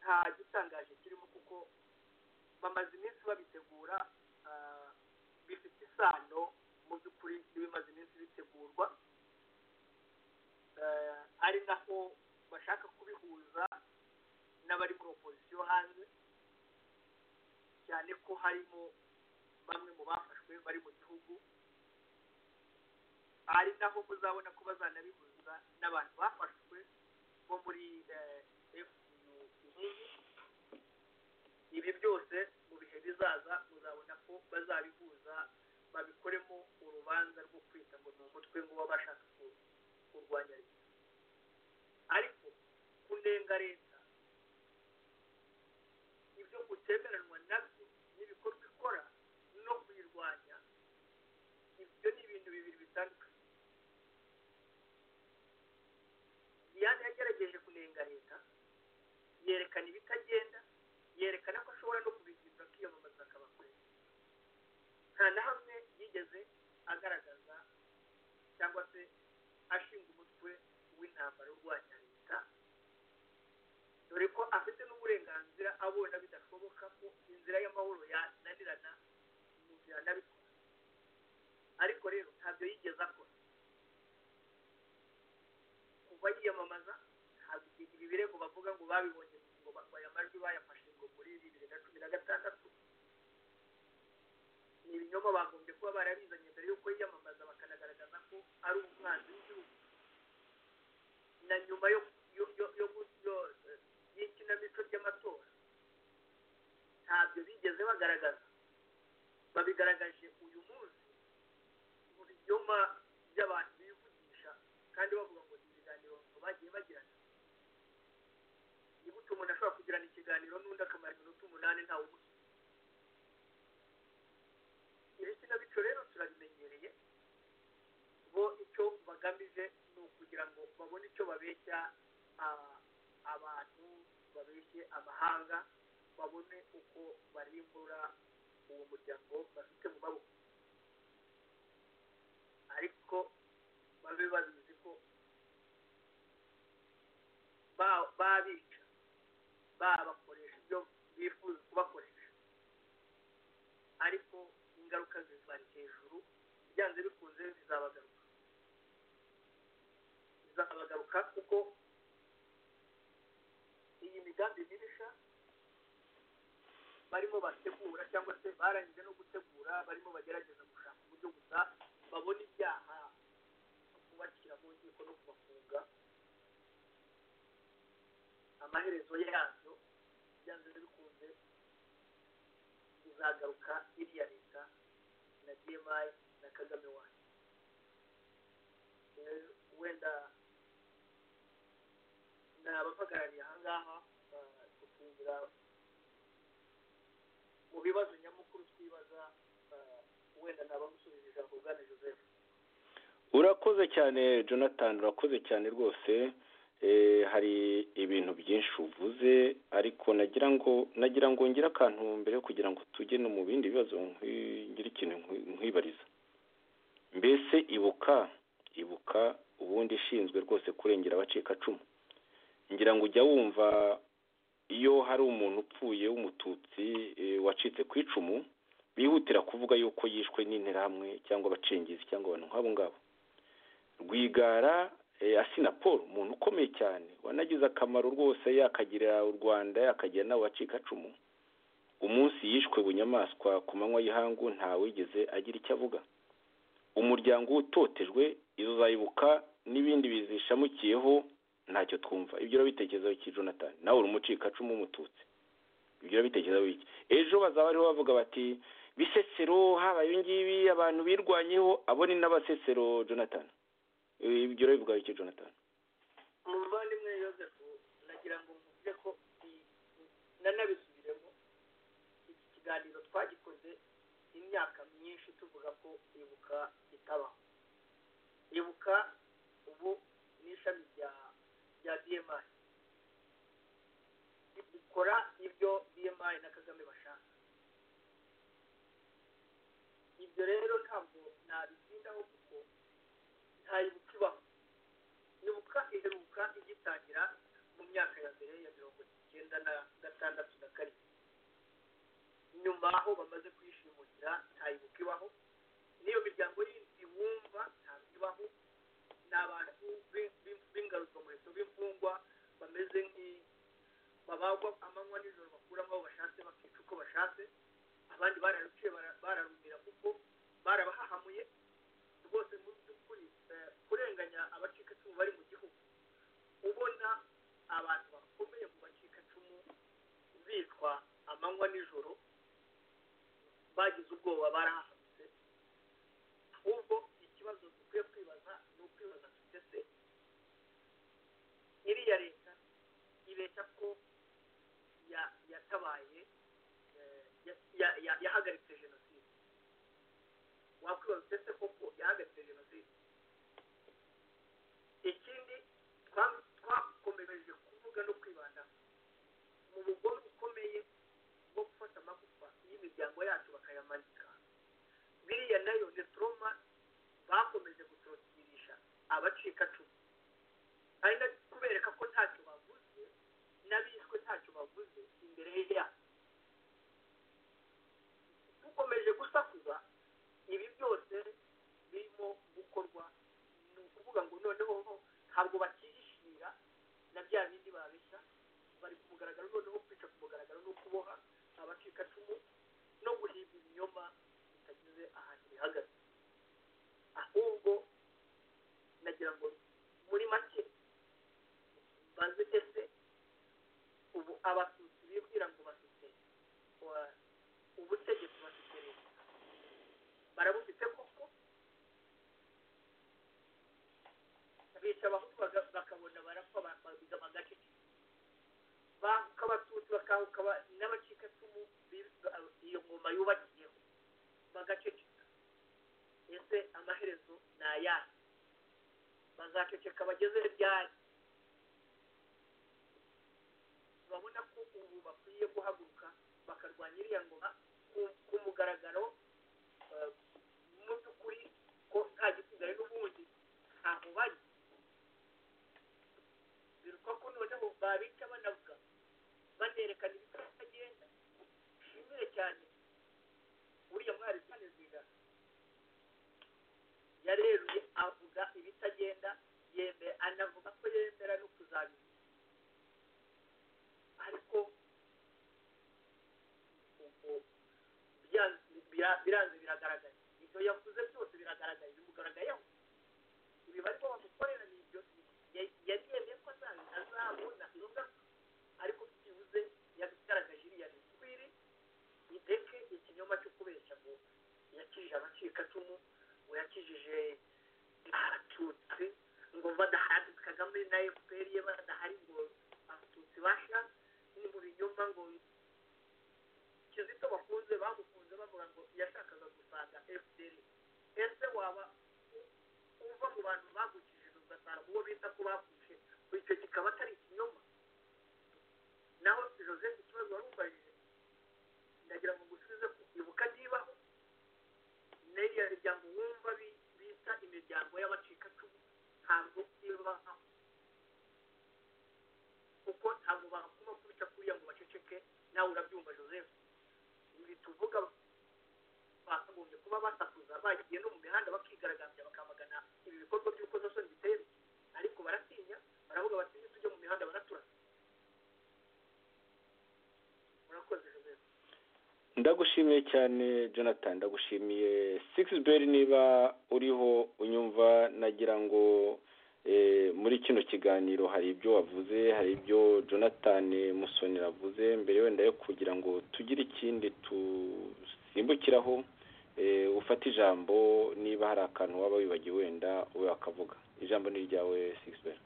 nta gitangaje kirimo kuko bamaze iminsi babitegura ah, bifite isano mu by'ukuri n'ibimaze iminsi bitegurwa Eh, ari naho bashaka kubihuza n'abari muri opozisiyo hanze cyane ko harimo bamwe mu bafashwe bari mu gihugu ari naho muzabona ko bazanabihuza n'abantu bafashwe bo muri FUU ibi byose mu bihe bizaza muzabona ko bazabihuza babikoremo urubanza rwo kwita ngo ni umutwe ngo baba bashaka ku- kurwanya leta ariko kunenga leta ibyo utemeranwa nabyo n'ibikorwa ikora no kuyirwanya ibyo ni ibintu bibiri bitandukanye Diane yagerageje kunenga leta yerekana ibitagenda yerekana ko ashobora no kubigirira akiyamamaza akaba perezida nta na hamwe yigeze agaragaza cyangwa se ashinga umutwe w'intambara urwanya leta dore ko afite n'uburenganzira abona bidashoboka ko inzira y'amahoro yananirana mu nzira yanabikora ariko rero ntabyo yigeze akora kuva yiyamamaza ntabwo ibi birego bavuga ngo babibonye ngo ba- aya majwi bayafashe ngo muri bibiri na cumi na gatandatu ni ibinyoma bagombye kuba barabizanye mbere y'uko yiyamamaza bakanagaragaza ko ari umwanzi w'igihugu na nyuma yo yo- yo- yo- yo- y'ikinamico ry'amatora ntabyo bigeze bagaragaza babigaragaje uyu munsi mu binyoma by'abantu bivugisha kandi bavuga ngo ni ibiganiro bagiye bagirana ni gute umuntu ashobora kugirana ikiganiro n'undi akamara iminota umunani ntawumusubiza iri kinamico rero turabimenyereye bo icyo bagamije ni ukugira ngo babone icyo babeshya ah, abantu babeshye amahanga babone uko barimbura uwo muryango bafite mu maboko ariko babe babizi ko ba- babica babakoresha ibyo bifuza kubakoresha ariko ingaruka zizibari hejuru byanze bikunze zizabagaruka zizabagaruka kuko iyi migambi mibisha barimo bategura cyangwa se barangije no gutegura barimo bagerageza gushaka uburyo gusa babona ibyaha no kubashyira mu nkiko no kubafunga amaherezo yabyo byanze bikunze izagaruka iriya leta na dmi na kagame wacu Eh, wenda ni abampagarariye aha ngaha ba- tukinjira mu bibazo nyamukuru twibaza eh, wenda ni abamusubije ijambo bwana joseph urakoze cyane jonathan urakoze cyane rwose Eh, hari ibintu byinshi uvuze ariko nagira ngo nagira ngo ngire akantu mbere kugira ngo tujye no mu bindi bibazo nkwi- ngire ikintu nkwi- nkwibariza mbese ibuka ibuka ubundi ishinzwe rwose kurengera abacikacumu ngira ngo ujya wumva iyo hari umuntu upfuye w'umututsi eh, wacitse ku icumu bihutira kuvuga yuko yishwe n'interahamwe cyangwa abacengizi cyangwa abantu nk'abo ngabo rwigara eh, asina paul umuntu ukomeye cyane wanagize akamaro rwose yakagirira u rwanda yakagira n'abacikacumu umunsi yishwe bunyamaswa ku manywa y'ihangu ntawigeze agira icyo avuga umuryango utotejwe izo zayibuka n'ibindi bizishamukiyeho ntacyo twumva ibyo urabitekerezaho iki jonathan nawe uri umucikacumu w'umututsi ibyo urabitekerezaho iki ejo bazaba bariho bavuga bati bisesero habaye ibi ngibi abantu birwanyeho abo ni n'abasesero jonathan ibyo urabivugaho iki jonathan umuvandimwe yosefu nagira ngo mvuge ko i- nanabisubiremo iki kiganiro twagikoze imyaka myinshi tuvuga ko ibuka itabaho ibuka ubu ni ishami rya rya dmi rikora ibyo dmi na kagame bashaka ibyo rero ntabwo nabitindaho kuko nta ibuka ibaho ibuka iheruka igitangira mu myaka ya mbere ya mirongo icyenda na gatandatu na karindwi nyuma aho bamaze kuyishimukira nta ibuka ibaho n'iyo miryango yindi wumva ntabwo ibaho ni abantu b'in- b'in- b'ingaruzwamuheto b'imfungwa bameze nk'i babagwa amanywa nijoro bakuramo aho bashatse bakica uko bashatse abandi bararuciye bara- bararumira kuko barabahahamuye rwose mu by'ukuri eh, kurenganya abacikacumu bari mu gihugu ubona abantu bakomeye mu bacikacumu bitwa amanywa nijoro bagize ubwoba barahahamutse ahubwo ikibazo dukwiye kwibaza ni ukwibaza tujya se iriya leta ibeshya ko ya- yatabaye eh, ya- ya- ya- yahagaritse jenoside wakwibaza ndetse koko yahagaritse jenoside ikindi twa- twakomereje kuvuga no kwibanda mu bugome bukomeye bwo gufata amagufa y'imiryango yacu bakayamanika biriya nayo ni toroma bakomeje gutrotirisha abacikacumu ari no kubereka ko ntacyo bavuze n'abishwe ntacyo bavuze imbere yabo dukomeje gusakuza ibi byose birimo gukorwa ni ukuvuga ngo noneho ntabwo bakihishira na bya bindi babeshya bari ku mugaragaro noneho kwica ku mugaragaro no kuboha abacikacumu no guhimba ibinyoma bitagize ahantu bihagaze ahubwo nagira ngo muri make baze ese ubu abatutsi bibwira ngo bafite wa- ubutegetsi bafite leta barabufite koko bica abahutu baga- bakabona barapfa ba- babiga bagaceceka bahuka abatutsi bakahuka ba- n'abacikacumu biba- iyo ngoma yubakiyeho bagaceceka ese amaherezo ni ayahe bazaceceka bageze ryari babona ko ubu bakwiye guhaguruka bakarwanya iriya ngoma ku- ku mugaragaro eh, mu by'ukuri ko nta gisigaye n'ubundi ntaho bari biruka ko noneho babica banavuga banerekana ibitagenda nshimire cyane uriya mwari kanezira yareruye avuga ibitagenda yemera anavuga ko yemera no kuzabimenya ariko ubwo bya- bira- biranze biragaragara ibyo yavuze byose biragaragara bimugaragayeho ibi barimo bamukorera ni ibyo ya- yari yemeye ko azabi- azabona izo ngaruka ariko byibuze yagaragaje iriya mikwiri ideke ikinyoma cyo kubeshya ngo yakijije abacikacumu ngo yakijije abatutsi ngo badahari kagame na efuperi ye badahari ngo abatutsi basha ni mu binyoma ngo kizito bakunze bamukunze bavuga ngo yashakaga gusanga efuperi ese waba u- uva mu bantu bagukijije ugasanga uwo bita ko bakushe icyo kikaba atari ikinyoma naho joseph ikibazo wari umubajije ndagira ngo ngusubize ku ibuka nibaho n'iriya miryango wumva bi- bita imiryango y'abacikacumu ntabwo ibaho kuko ntabwo bakuma kubica kuriya ngo baceceke nawe urabyumva joseph ibi tuvuga bakagombye kuba basakuza bagiye no mu mihanda bakigaragambya bakamagana ibi bikorwa by'ukozasoni biteye ariko baratinya baravuga batinye tujye mu mihanda baraturasa murakoze joseph ndagushimiye cyane jonathan ndagushimiye sixbel niba uriho unyumva nagira ngo eh, muri kino kiganiro hari ibyo wavuze hari ibyo jonathan musoni avuze mbere wenda yo kugira ngo tugire ikindi dusimbukiraho eh, ufate ijambo niba hari akantu waba wibagiwe wenda wowe wakavuga ijambo ni iryawe sixbel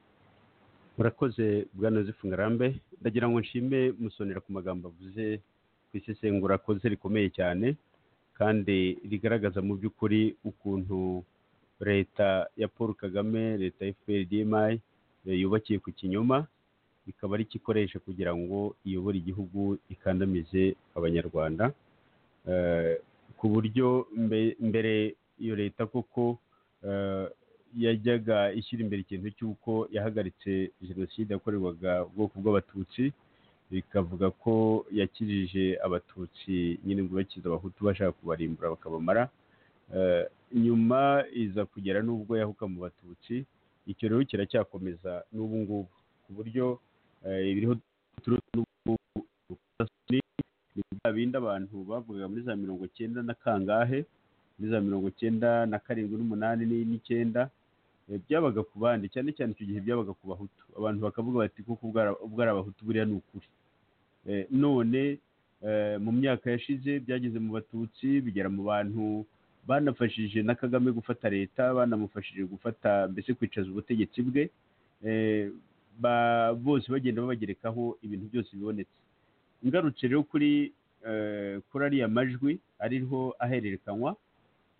murakoze bwana yosefu ngarambe ndagira ngo nshime musonera ku magambo avuze ku isesengura akoze rikomeye cyane kandi rigaragaza mu by'ukuri ukuntu leta ya paul kagame leta ya fprdmi yubakiye ku kinyoma ikaba ari ikikoresha kugira ngo iyobore igihugu ikandamize abanyarwanda Eh, ku buryo mbe- mbere iyo leta koko eh, yajyaga ishyira imbere ikintu cy'uko yahagaritse jenoside yakorerwaga ubwoko bw'abatutsi bikavuga ko yakirije abatutsi nyine ngo bakize abahutu bashaka kubarimbura bakabamara Eh, nyuma iza kugera n'ubwo yahuka mu batutsi icyo rero kiracyakomeza n'ubu ngubu ku buryo eh, ibiriho turuta n'ubu ni ni bya bindi abantu bavugaga muri za mirongo cyenda na kangahe muri za mirongo cyenda na karindwi n'umunani ni- n'icyenda eh, byabaga ku bandi cyane cyane icyo gihe byabaga ku bahutu abantu bakavuga bati kuko ubwo ari- ubwo ari abahutu buriya ni ukuri Eh, none eh, mu myaka yashize byageze mu batutsi bigera mu bantu banafashije na kagame gufata leta banamufashije gufata mbese kwicaza ubutegetsi bwe Eh, ba- bose bagenda babagerekaho ibintu byose bibonetse ngarutse rero kuri eh, kuri ariya majwi ariho ahererekanywa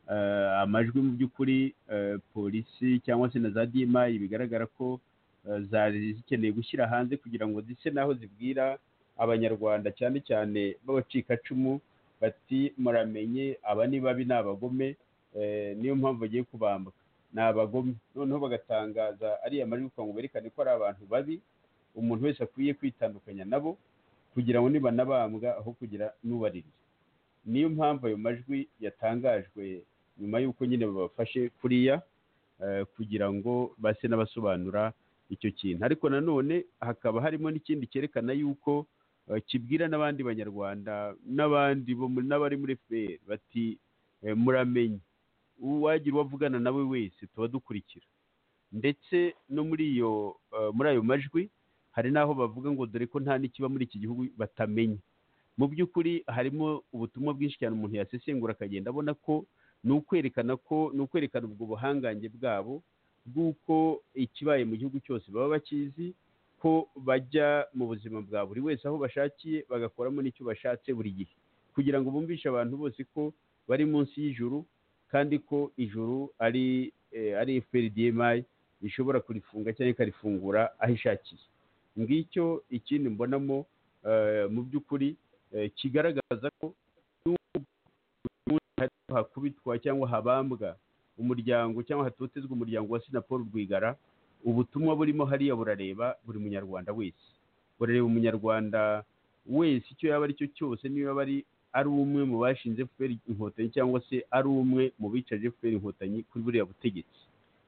eh, amajwi mu by'ukuri eh, polisi cyangwa se na za dimayi bigaragara ko eh, zari zikeneye gushyira hanze kugira ngo zise n'aho zibwira abanyarwanda cyane cyane b'abacikacumu bati muramenye aba ni babi ni abagome eh, niyo mpamvu bagiye kubambwa ni abagome noneho bagatangaza ariya majwi kugira ngo berekane ko ari abantu babi umuntu wese akwiye kwitandukanya nabo kugira ngo nibanabambwa aho kugira n'ubarirya niyo mpamvu ayo majwi yatangajwe nyuma y'uko nyine babafashe kuriya eh, kugira ngo base n'abasobanura icyo kintu ariko nanone hakaba harimo n'ikindi cyerekana y'uko eh, kibwira n'abandi banyarwanda n'abandi bo mu- n'abari muri fpr bati eh, muramenye uwagira uwo avugana nawe wese tuba dukurikira ndetse no muri iyo eh, muri ayo majwi hari n'aho bavuga ngo dore ko nta n'ikiba muri iki gihugu batamenya mu by'ukuri harimo ubutumwa bwinshi cyane umuntu yasesengura akagenda abona ko ni ukwerekana ko ni ukwerekana ubwo buhangange bwabo bw'uko ikibaye mu gihugu cyose baba bakizi ko bajya mu buzima bwa buri wese aho bashakiye bagakoramo n'icyo bashatse buri gihe kugira ngo bumvishe abantu bose ko bari munsi y'ijuru kandi ko ijuru ari eh, ari FPRDMI ishobora kurifunga cyangwa ikarifungura aho ishakiye ngicyo ikindi mbonamo eh, mu by'ukuri eh, kigaragaza ko nubwo ubundi hari aho hakubitwa cyangwa habambwa umuryango cyangwa hatotezwa umuryango wa sina paul rwigara ubutumwa burimo hariya burareba buri munyarwanda wese burareba umunyarwanda wese icyo yaba ari cyo cyose niba yaba ari ari umwe mu bashinze fpr inkotanyi cyangwa se ari umwe mu bicaje fpr inkotanyi kuri buriya butegetsi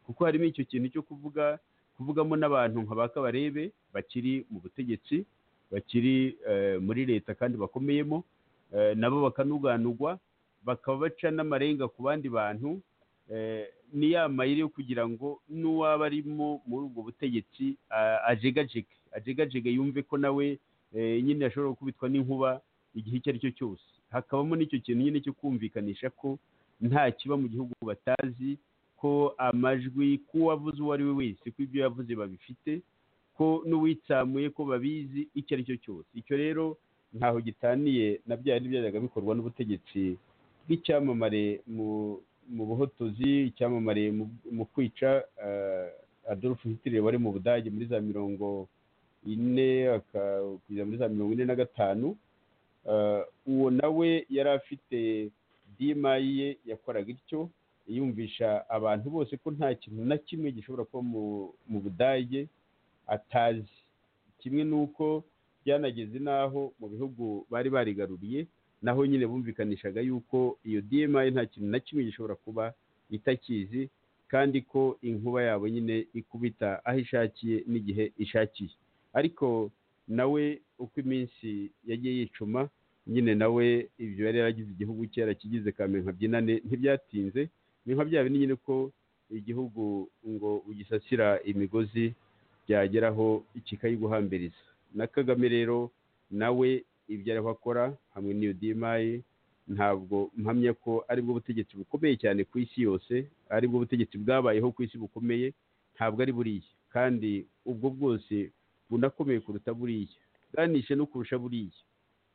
kuko harimo icyo kintu cyo kuvuga kuvugamo n'abantu nka ba kabarebe bakiri mu butegetsi bakiri eh, muri leta kandi bakomeyemo eh, nabo bakanuganugwa bakaba baca n'amarenga ku bandi bantu eh, ni ya mayiri yo kugira ngo n'uwaba arimo muri ubwo butegetsi ah, ajegajege ajegajege yumve ko nawe eh, nyine ashobora gukubitwa n'inkuba igihe icyo ari cyo cyose hakabamo n'icyo kintu nyine cyo kumvikanisha ko nta kiba mu gihugu batazi ko amajwi k'uwavuze uwo ari we wese ko ibyo yavuze babifite ko n'uwitsamuye ko babizi icyo ari cyo cyose icyo rero ntaho gitaniye na bya bindi byajyaga bikorwa n'ubutegetsi bw'icyamamare mu mu buhotozi icyamamare mu- mu kwica eh, adolf hitler wari mu budage muri za mirongo ine aka- kugeza muri za mirongo ine na gatanu Eh, uwo nawe yari afite dimayi ye yakoraga ityo yumvisha abantu bose ko nta kintu na kimwe gishobora kuba mu- mu budage atazi kimwe n'uko byanageze n'aho mu bihugu bari barigaruriye naho nyine bumvikanishaga yuko iyo dimayi nta kintu na kimwe gishobora kuba itakizi kandi ko inkuba yabo nyine ikubita aho ishakiye n'igihe ishakiye ariko nawe uko iminsi yagiye yicuma nyine nawe ibyo yari yaragize igihugu kera kigize kame nka byinane ntibyatinze ni nka bya bindi nyine ko igihugu ngo ugisasira imigozi byageraho kikayiguhambiriza na kagame rero nawe ibyo ariho akora hamwe n'iyo dimayi ntabwo mpamya ko aribwo butegetsi bukomeye cyane ku isi yose aribwo butegetsi bwabayeho ku isi bukomeye ntabwo ari buriya kandi ubwo bwose bunakomeye kuruta buriya bwanishe no kurusha buriya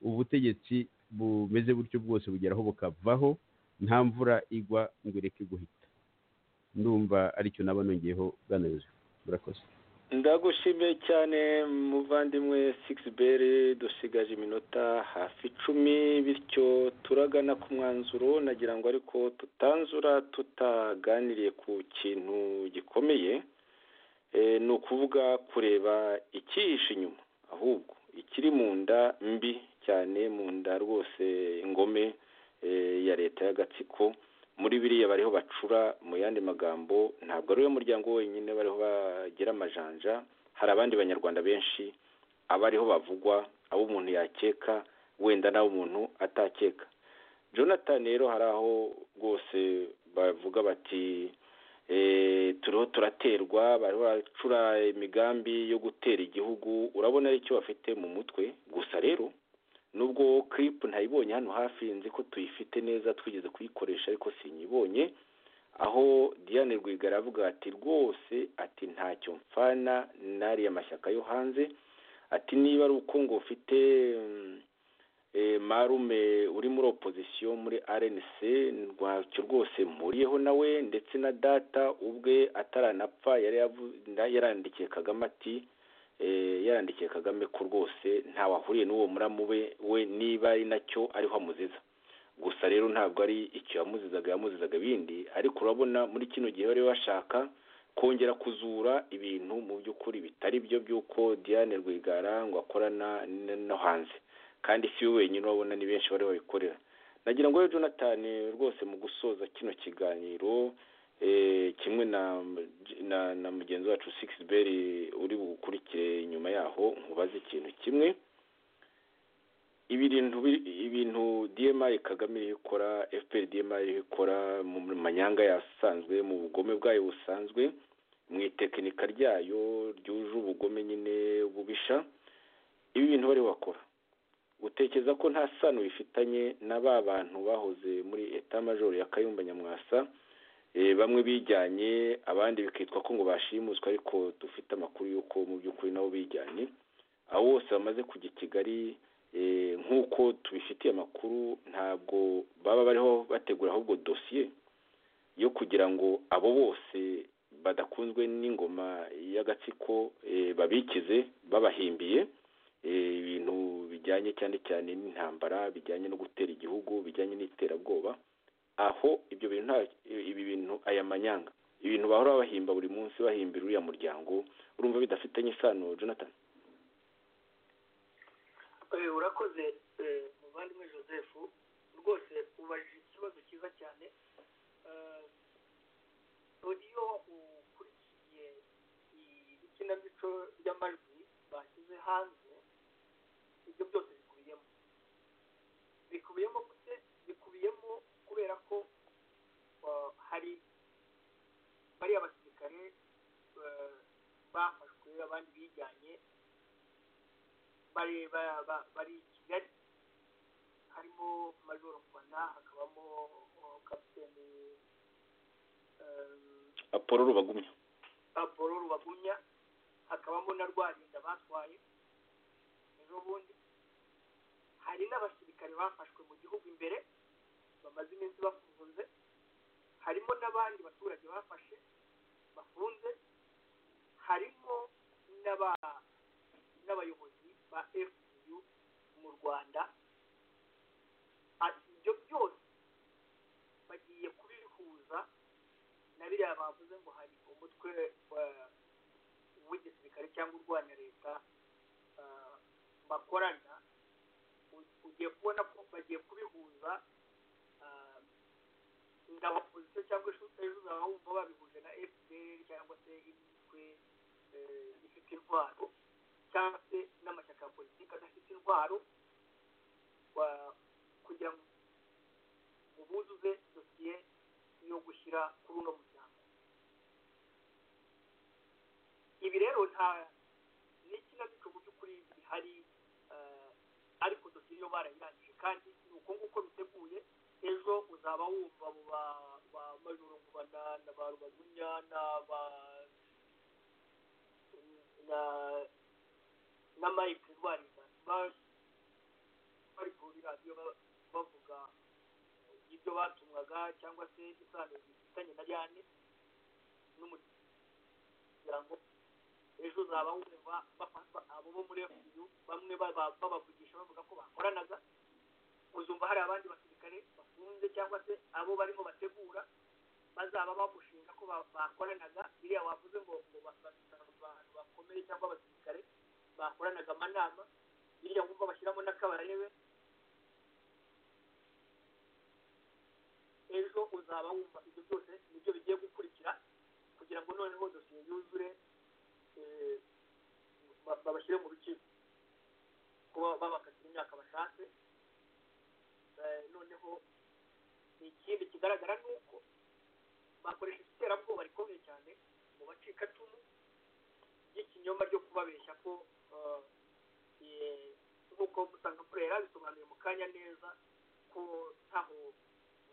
ubutegetsi bumeze butyo bwose bugeraho bukavaho nta mvura igwa ngo ireke guhita ndumva aricyo naba nongeyeho bwana yozefu murakoze ndagushimiye cyane muvandimwe sigisi beri dusigaje iminota hafi icumi bityo turagana ku mwanzuro nagira ngo ariko tutanzura tutaganiriye ku kintu gikomeye Eh, ni ukuvuga kureba ikihishe inyuma ahubwo ikiri mu nda mbi cyane mu nda rwose ingome eh, ya leta y'agatsiko muri biriya bariho bacura mu yandi magambo ntabwo ari we muryango wenyine bariho bagira amajanja hari abandi banyarwanda benshi abariho bavugwa abo umuntu yakeka wenda n'abo umuntu atakeka jonathan rero hari aho rwose bavuga bati eh, turiho turaterwa bariho baracura imigambi yo gutera igihugu urabona ari icyo bafite mu mutwe gusa rero nubwo clip ntayibonye hano hafi nzi ko tuyifite neza twigeze kuyikoresha ariko sinyibonye aho Diane Rwigara avuga ati rwose ati ntacyo mfana n'ariya mashyaka yo hanze ati niba ari uko ngo ufite mm, eh, marume uri muri opozisiyo muri RNC ntacyo rwose mpuriyeho nawe ndetse na data ubwe ataranapfa yari yavu- yarandikiye Kagame ati eh, yarandikiye Kagame ko rwose ntawe ahuriye n'uwo muramu we we niba ari nacyo ariho amuziza gusa rero ntabwo ari icyo yamuzizaga yamuzizaga ibindi ariko urabona muri kino gihe bari bashaka kongera kuzura ibintu mu by'ukuri bitari byo by'uko Diane Rwigara ngo akorana n- no hanze kandi si we wenyine urabona ni benshi bari babikorera nagira ngo rero Jonathan rwose mu gusoza kino kiganiro eh, kimwe na na, na mugenzi wacu six beri uri bugukurikire nyuma yaho nkubaze ikintu kimwe ibintu bi- ibintu DMI Kagame iri gukora FPR DMI iri gukora mu manyanga yasanzwe mu bugome bwayo busanzwe mu itekinika ryayo ryuje ubugome nyine bubisha ibi bintu bari bakora utekereza ko nta sano bifitanye na ba bantu bahoze muri etat major ya Kayumba Nyamwasa eh, bamwe bijyanye abandi bikitwa ko ngo bashimuswe ariko dufite amakuru y'uko mu by'ukuri nabo bijyanye abo bose bamaze kujya i kigali eh, nk'uko tubifitiye amakuru ntabwo baba bariho bategura ahubwo dosiye yo kugira ngo abo bose badakunzwe n'ingoma y'agatsiko eh, babikize babahimbiye eh, ibintu bijyanye bijyanye cyane cyane n'intambara bijyanye no gutera igihugu bijyanye n'iterabwoba aho ibyo bintu nta ibi bintu aya manyanga ibintu bahora bahimba buri munsi bahimbira uriya muryango urumva bidafitanye isano jonathan Eh, urakoze eh, muvandimwe joseph rwose ubajije ikibazo cyiza cyane Eh, rodiyo ukurikiye ikinamico ry'amajwi bashyize hanze ibyo byose bikubiyemo bikubiyemo gute bikubiyemo kubera ko eh, hari bariya basirikare eh, bafashwe abandi bijyanye bari ba- ba- bari i kigali harimo majoro mbona hakabamo oh, kapiteni eh, apolo rubagumya Pablo rubagumya hakabamo na rwarinda batwaye ejo bundi hari n'abasirikare bafashwe mu gihugu imbere bamaze iminsi bafunze harimo n'abandi baturage bafashe bafunze harimo n'aba- n'abayobozi ba fpu mu rwanda ati ibyo byose bagiye kubihuza na biriya bavuze ngo hari umutwe wa- w'igisirikare cyangwa urwanya leta ah, bakorana u- ugiye kubona ko bagiye kubihuza ah, na opozisiyo cyangwa ejo uzaba wumva babihuje na fpr cyangwa se imitwe eh, ifite intwaro cyangwa se n'amashyaka ya politiki adafite intwaro wa- kugira ngo ubuzuze dosiye yo gushyira kuri uno muryango ibi rero nta n'ikinamico mu by'ukuri bihari eh, ariko dosiye yo barayirangije kandi ni uko nguko biteguye ejo uzaba wumva abo ba ba majoro ngubana na ba rubagunya na ba na na mike rwarinda ba- bari ku radiyo ba- bavuga ibyo batumwaga cyangwa se isano zifitanye na yane n'umuryango ejo uzaba wumva bafatwa abo bo muri FPU bamwe baba- babavugisha bavuga ko bakoranaga uzumva hari abandi basirikare bafunze cyangwa se abo barimo bategura bazaba bamushinga ko ba- bakoranaga biriya wavuze ngo ngo ba- ba- abantu bakomeye cyangwa abasirikare bakoranaga amanama biriya wumva bashyiramo n'akabarebe ejo uzaba wumva ibyo byose nibyo bigiye gukurikira kugira ngo noneho dosiye yuzure eh, ba- babashyire mu rukiko kuba babakatira imyaka bashatse Eh, noneho ikindi kigaragara ni uko bakoresha iterabwoba rikomeye cyane mu bacikacumu ry'ikinyoma ryo kubabeshya ko eh, eh, nk'uko usanga mvura yarabisobanuye mu kanya neza ko ntaho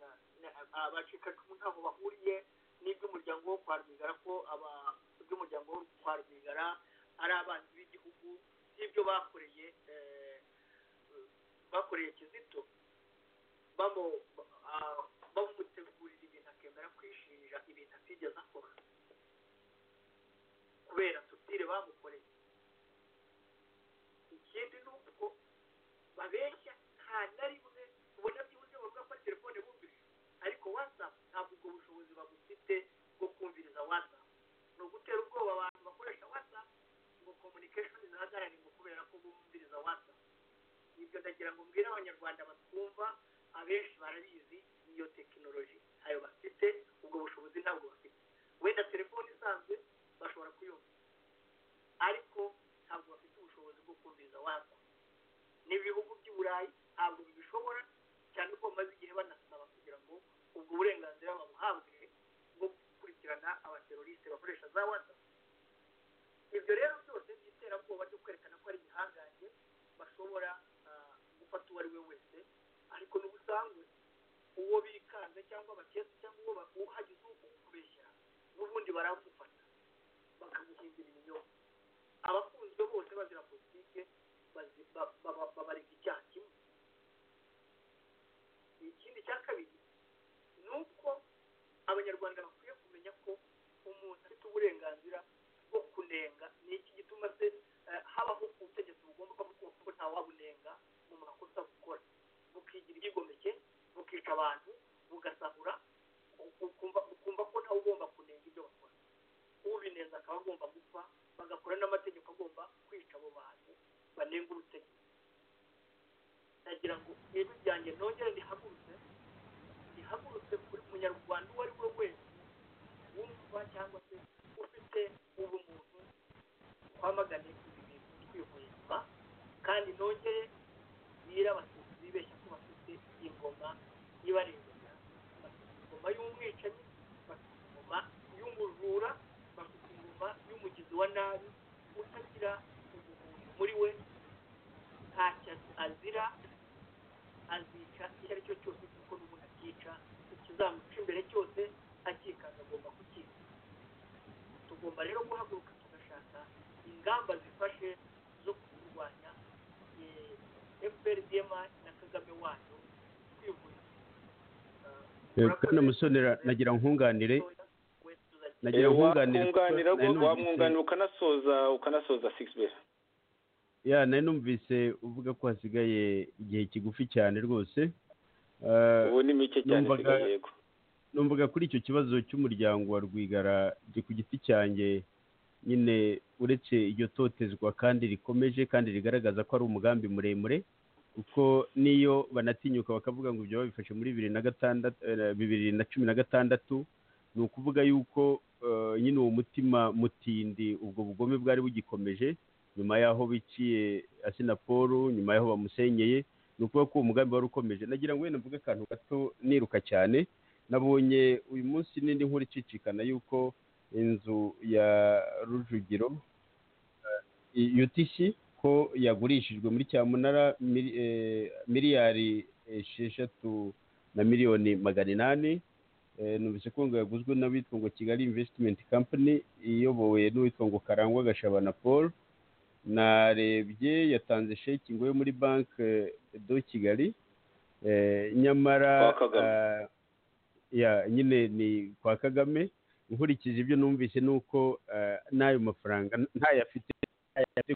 na- na- abacikacumu ntaho bahuriye n'iby'umuryango wo kwa rwigara ko aba- iby'umuryango wo kwa rwigara ari abanzi b'igihugu n'ibyo bakoreye eh, bakoreye kizito bamu- ah, bamutegurira ibintu akemera kwishinja ibintu atigeze akora kubera tutire bamukoreye ikindi ni uko babeshya nta na rimwe ubona byibuze bavuga ko ari telefone bumvise ariko watsapu ntabwo ubwo bushobozi babufite bwo kumviriza watsapu ni ugutera ubwoba abantu bakoresha watsapu ngo komunikeshoni zihagarare ngo kubera ko bumviriza watsapu ibyo ndagira ngo mbwire abanyarwanda batwumva abenshi barabizi niyo tekinoloji ntayo bafite ubwo bushobozi ntabwo bafite wenda telefone isanzwe bashobora kuyumva ariko ntabwo bafite ubushobozi bwo kumviriza watsapu n'ibihugu by'i burayi ntabwo bibishobora cyane ko bamaze igihe banasaba kugira ngo ubwo burenganzira babuhabwe bwo gukurikirana abaterorisite bakoresha za whatsapp ibyo rero byose ni iterabwoba ryo kwerekana ko ari ibihangange bashobora ah, gufata uwo ari we wese ariko n'ubusanzwe uwo bikanze cyangwa baketse cyangwa uwo ba- uhagize ukubeshya n'ubundi baramufata bakamuhindura ibinyoma abakunzwe bose bazira politike bazi- ba- ba- ba- babarika icyaha kimwe ikindi cya kabiri ni uko abanyarwanda bakwiye kumenya ko umuntu afite uburenganzira bwo kunenga ni iki gituma se eh, habaho ubutegetsi bugomba kuvuga ko nta wabunenga banenga ubutegetsi ndagira ngo ijwi ryanjye nongere rihagurutse rihagurutse buri munyarwanda uwo ari we wese wumva cyangwa se ufite ubumuntu twamagane ibi bintu twihweza kandi nongere bwira abatutsi bibeshya ko bafite ingoma ibarengera bafite ingoma y'umwicanyi bafite ingoma y'umujura bafite ingoma y'umugizi wa nabi utagira ubumuntu muri we ntacyo azira azica icyo ari cyo cyose kuko n'ubundi akica ikizamuca imbere cyose akikanga agomba kukica tugomba rero guhaguruka tugashaka ingamba zifashe zo kurwanya efuperi diyema na kagame wayo twihuriza Eh, Bwana Musonera nagira nkunganire nagira nkunganire kuko wamwunganira nari numvise- wamwunganira ukanasoza ukanasoza sigisi bera ya nari numvise uvuga ko hasigaye igihe kigufi cyane rwose Eh, ubu ni mike cyane numvaga- isigaye yego numvaga kuri icyo kibazo cy'umuryango wa rwigara jye ku giti cyanjye nyine uretse iryo totezwa kandi rikomeje kandi rigaragaza ko ari umugambi muremure kuko n'iyo banatinyuka bakavuga ngo ibyo babifashe muri bibiri na gatandatu eh, bibiri na cumi na gatandatu ni ukuvuga yuko eh, nyine uwo mutima mutindi ubwo bugome bwari bugikomeje nyuma y'aho biciye asinaporo nyuma y'aho bamusenyeye ni ukuvuga ko uwo mugambi wari ukomeje nagira ngo wenda mvuge akantu gato niruka cyane nabonye uyu munsi n'indi nkuru icicikana y'uko inzu ya rujugiro eh, UTC ko yagurishijwe muri cyamunara mili- eh, miliyari esheshatu na miliyoni magana inani Eh, numvise ko ngo yaguzwe n'abitwa ngo kigali investment company iyobowe n'uwitwa ngo karangwa gashabana paul narebye yatanze sheki ngo yo muri banki do kigali Eh, nyamara Kwa Kagame. ah, ya nyine ni kwa kagame nkurikije ibyo numvise ni uko eh, n'ayo mafaranga ntayafite ntayafite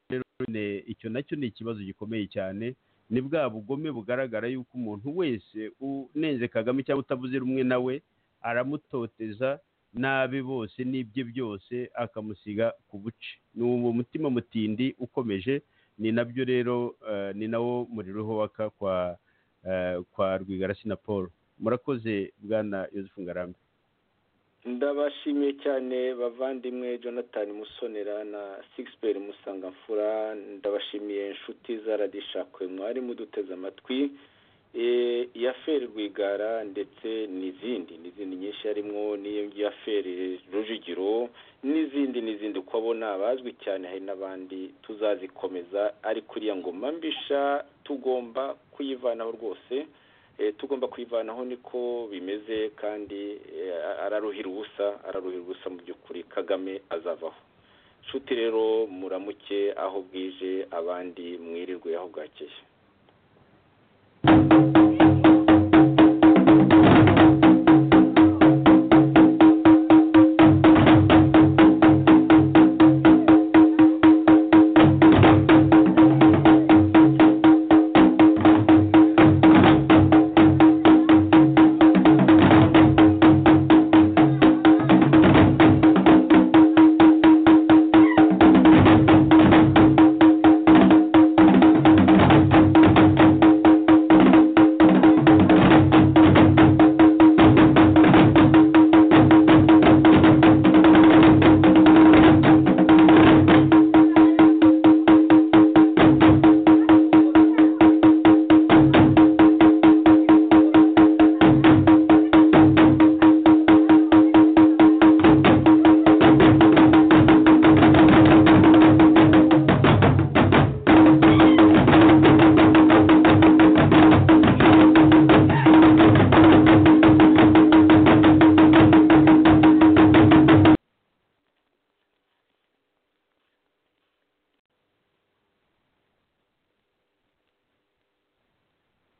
rero nyine icyo nacyo ni ikibazo gikomeye cyane ni bwa bugome bugaragara yuko umuntu wese unenze kagame cyangwa utavuze rumwe nawe aramutoteza nabi bose n'ibye byose akamusiga ku buce ni uwo mutima mutindi ukomeje ni nabyo rero eh, ni nawo muriro waka kwa eh, kwa rwigarasi na paul murakoze bwana yosefu ngarambe ndabashimiye cyane bavandimwe jonathan musonera na sigisi musangamfura ndabashimiye inshuti za radishakwe mwari muduteze amatwi Eh, iya feri rwigara ndetse n'izindi n'izindi nyinshi harimo n'iya feri rujugiro n'izindi n'izindi uko abona bazwi cyane hari n'abandi tuzazikomeza ariko uriya ngoma mbisha tugomba kuyivanaho rwose Eh, tugomba kwivanaho niko bimeze kandi eh, araruhira ubusa araruhira ubusa mu by'ukuri kagame azavaho nshuti rero muramuke aho bwije abandi mwirirwe aho bwakeye